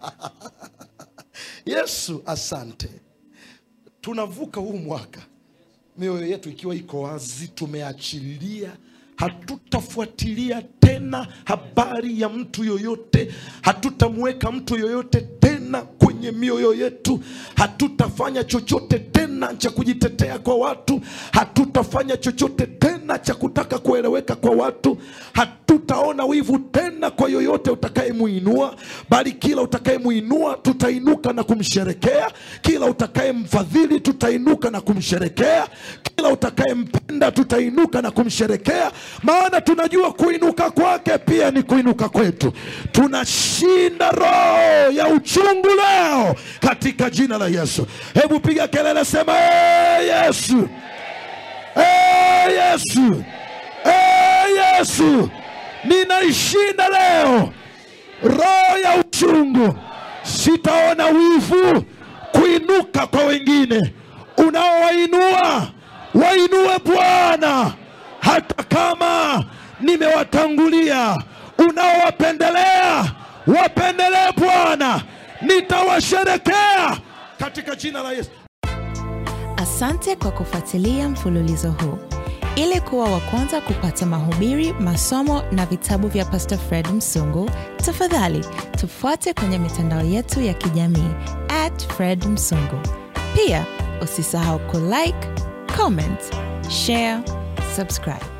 Speaker 2: yesu asante tunavuka huu mwaka mioyo yetu ikiwa iko wazi tumeachilia hatutafuatilia tena habari ya mtu yoyote hatutamweka mtu yoyote tena kwenye mioyo yetu hatutafanya chochote tena cha kujitetea kwa watu hatutafanya chochote tena cha kutaka kueleweka kwa watu hatutaona wivu tena kwa yoyote utakayemuinua bali kila utakayemuinua tutainuka na kumsherekea kila utakayemfadhili tutainuka na kumsherekea kila utakayempenda tutainuka na kumsherekea maana tunajua kuinuka kwake pia ni kuinuka kwetu tunashinda roho ya uchungu leo katika jina la yesu hebu piga kelele sema "Ee yesu Ee yesu Ee yesu ninaishinda leo roho ya uchungu sitaona wivu kuinuka kwa wengine unaowainua wainue bwana hata kama nimewatangulia unaowapendelea wapendelee bwana nitawasherekea katika jina la yesu
Speaker 1: Asante kwa kufuatilia mfululizo huu. Ili kuwa wa kwanza kupata mahubiri, masomo na vitabu vya Pastor Fred Msungu, tafadhali tufuate kwenye mitandao yetu ya kijamii at Fred Msungu. Pia usisahau kulike, comment, share, subscribe.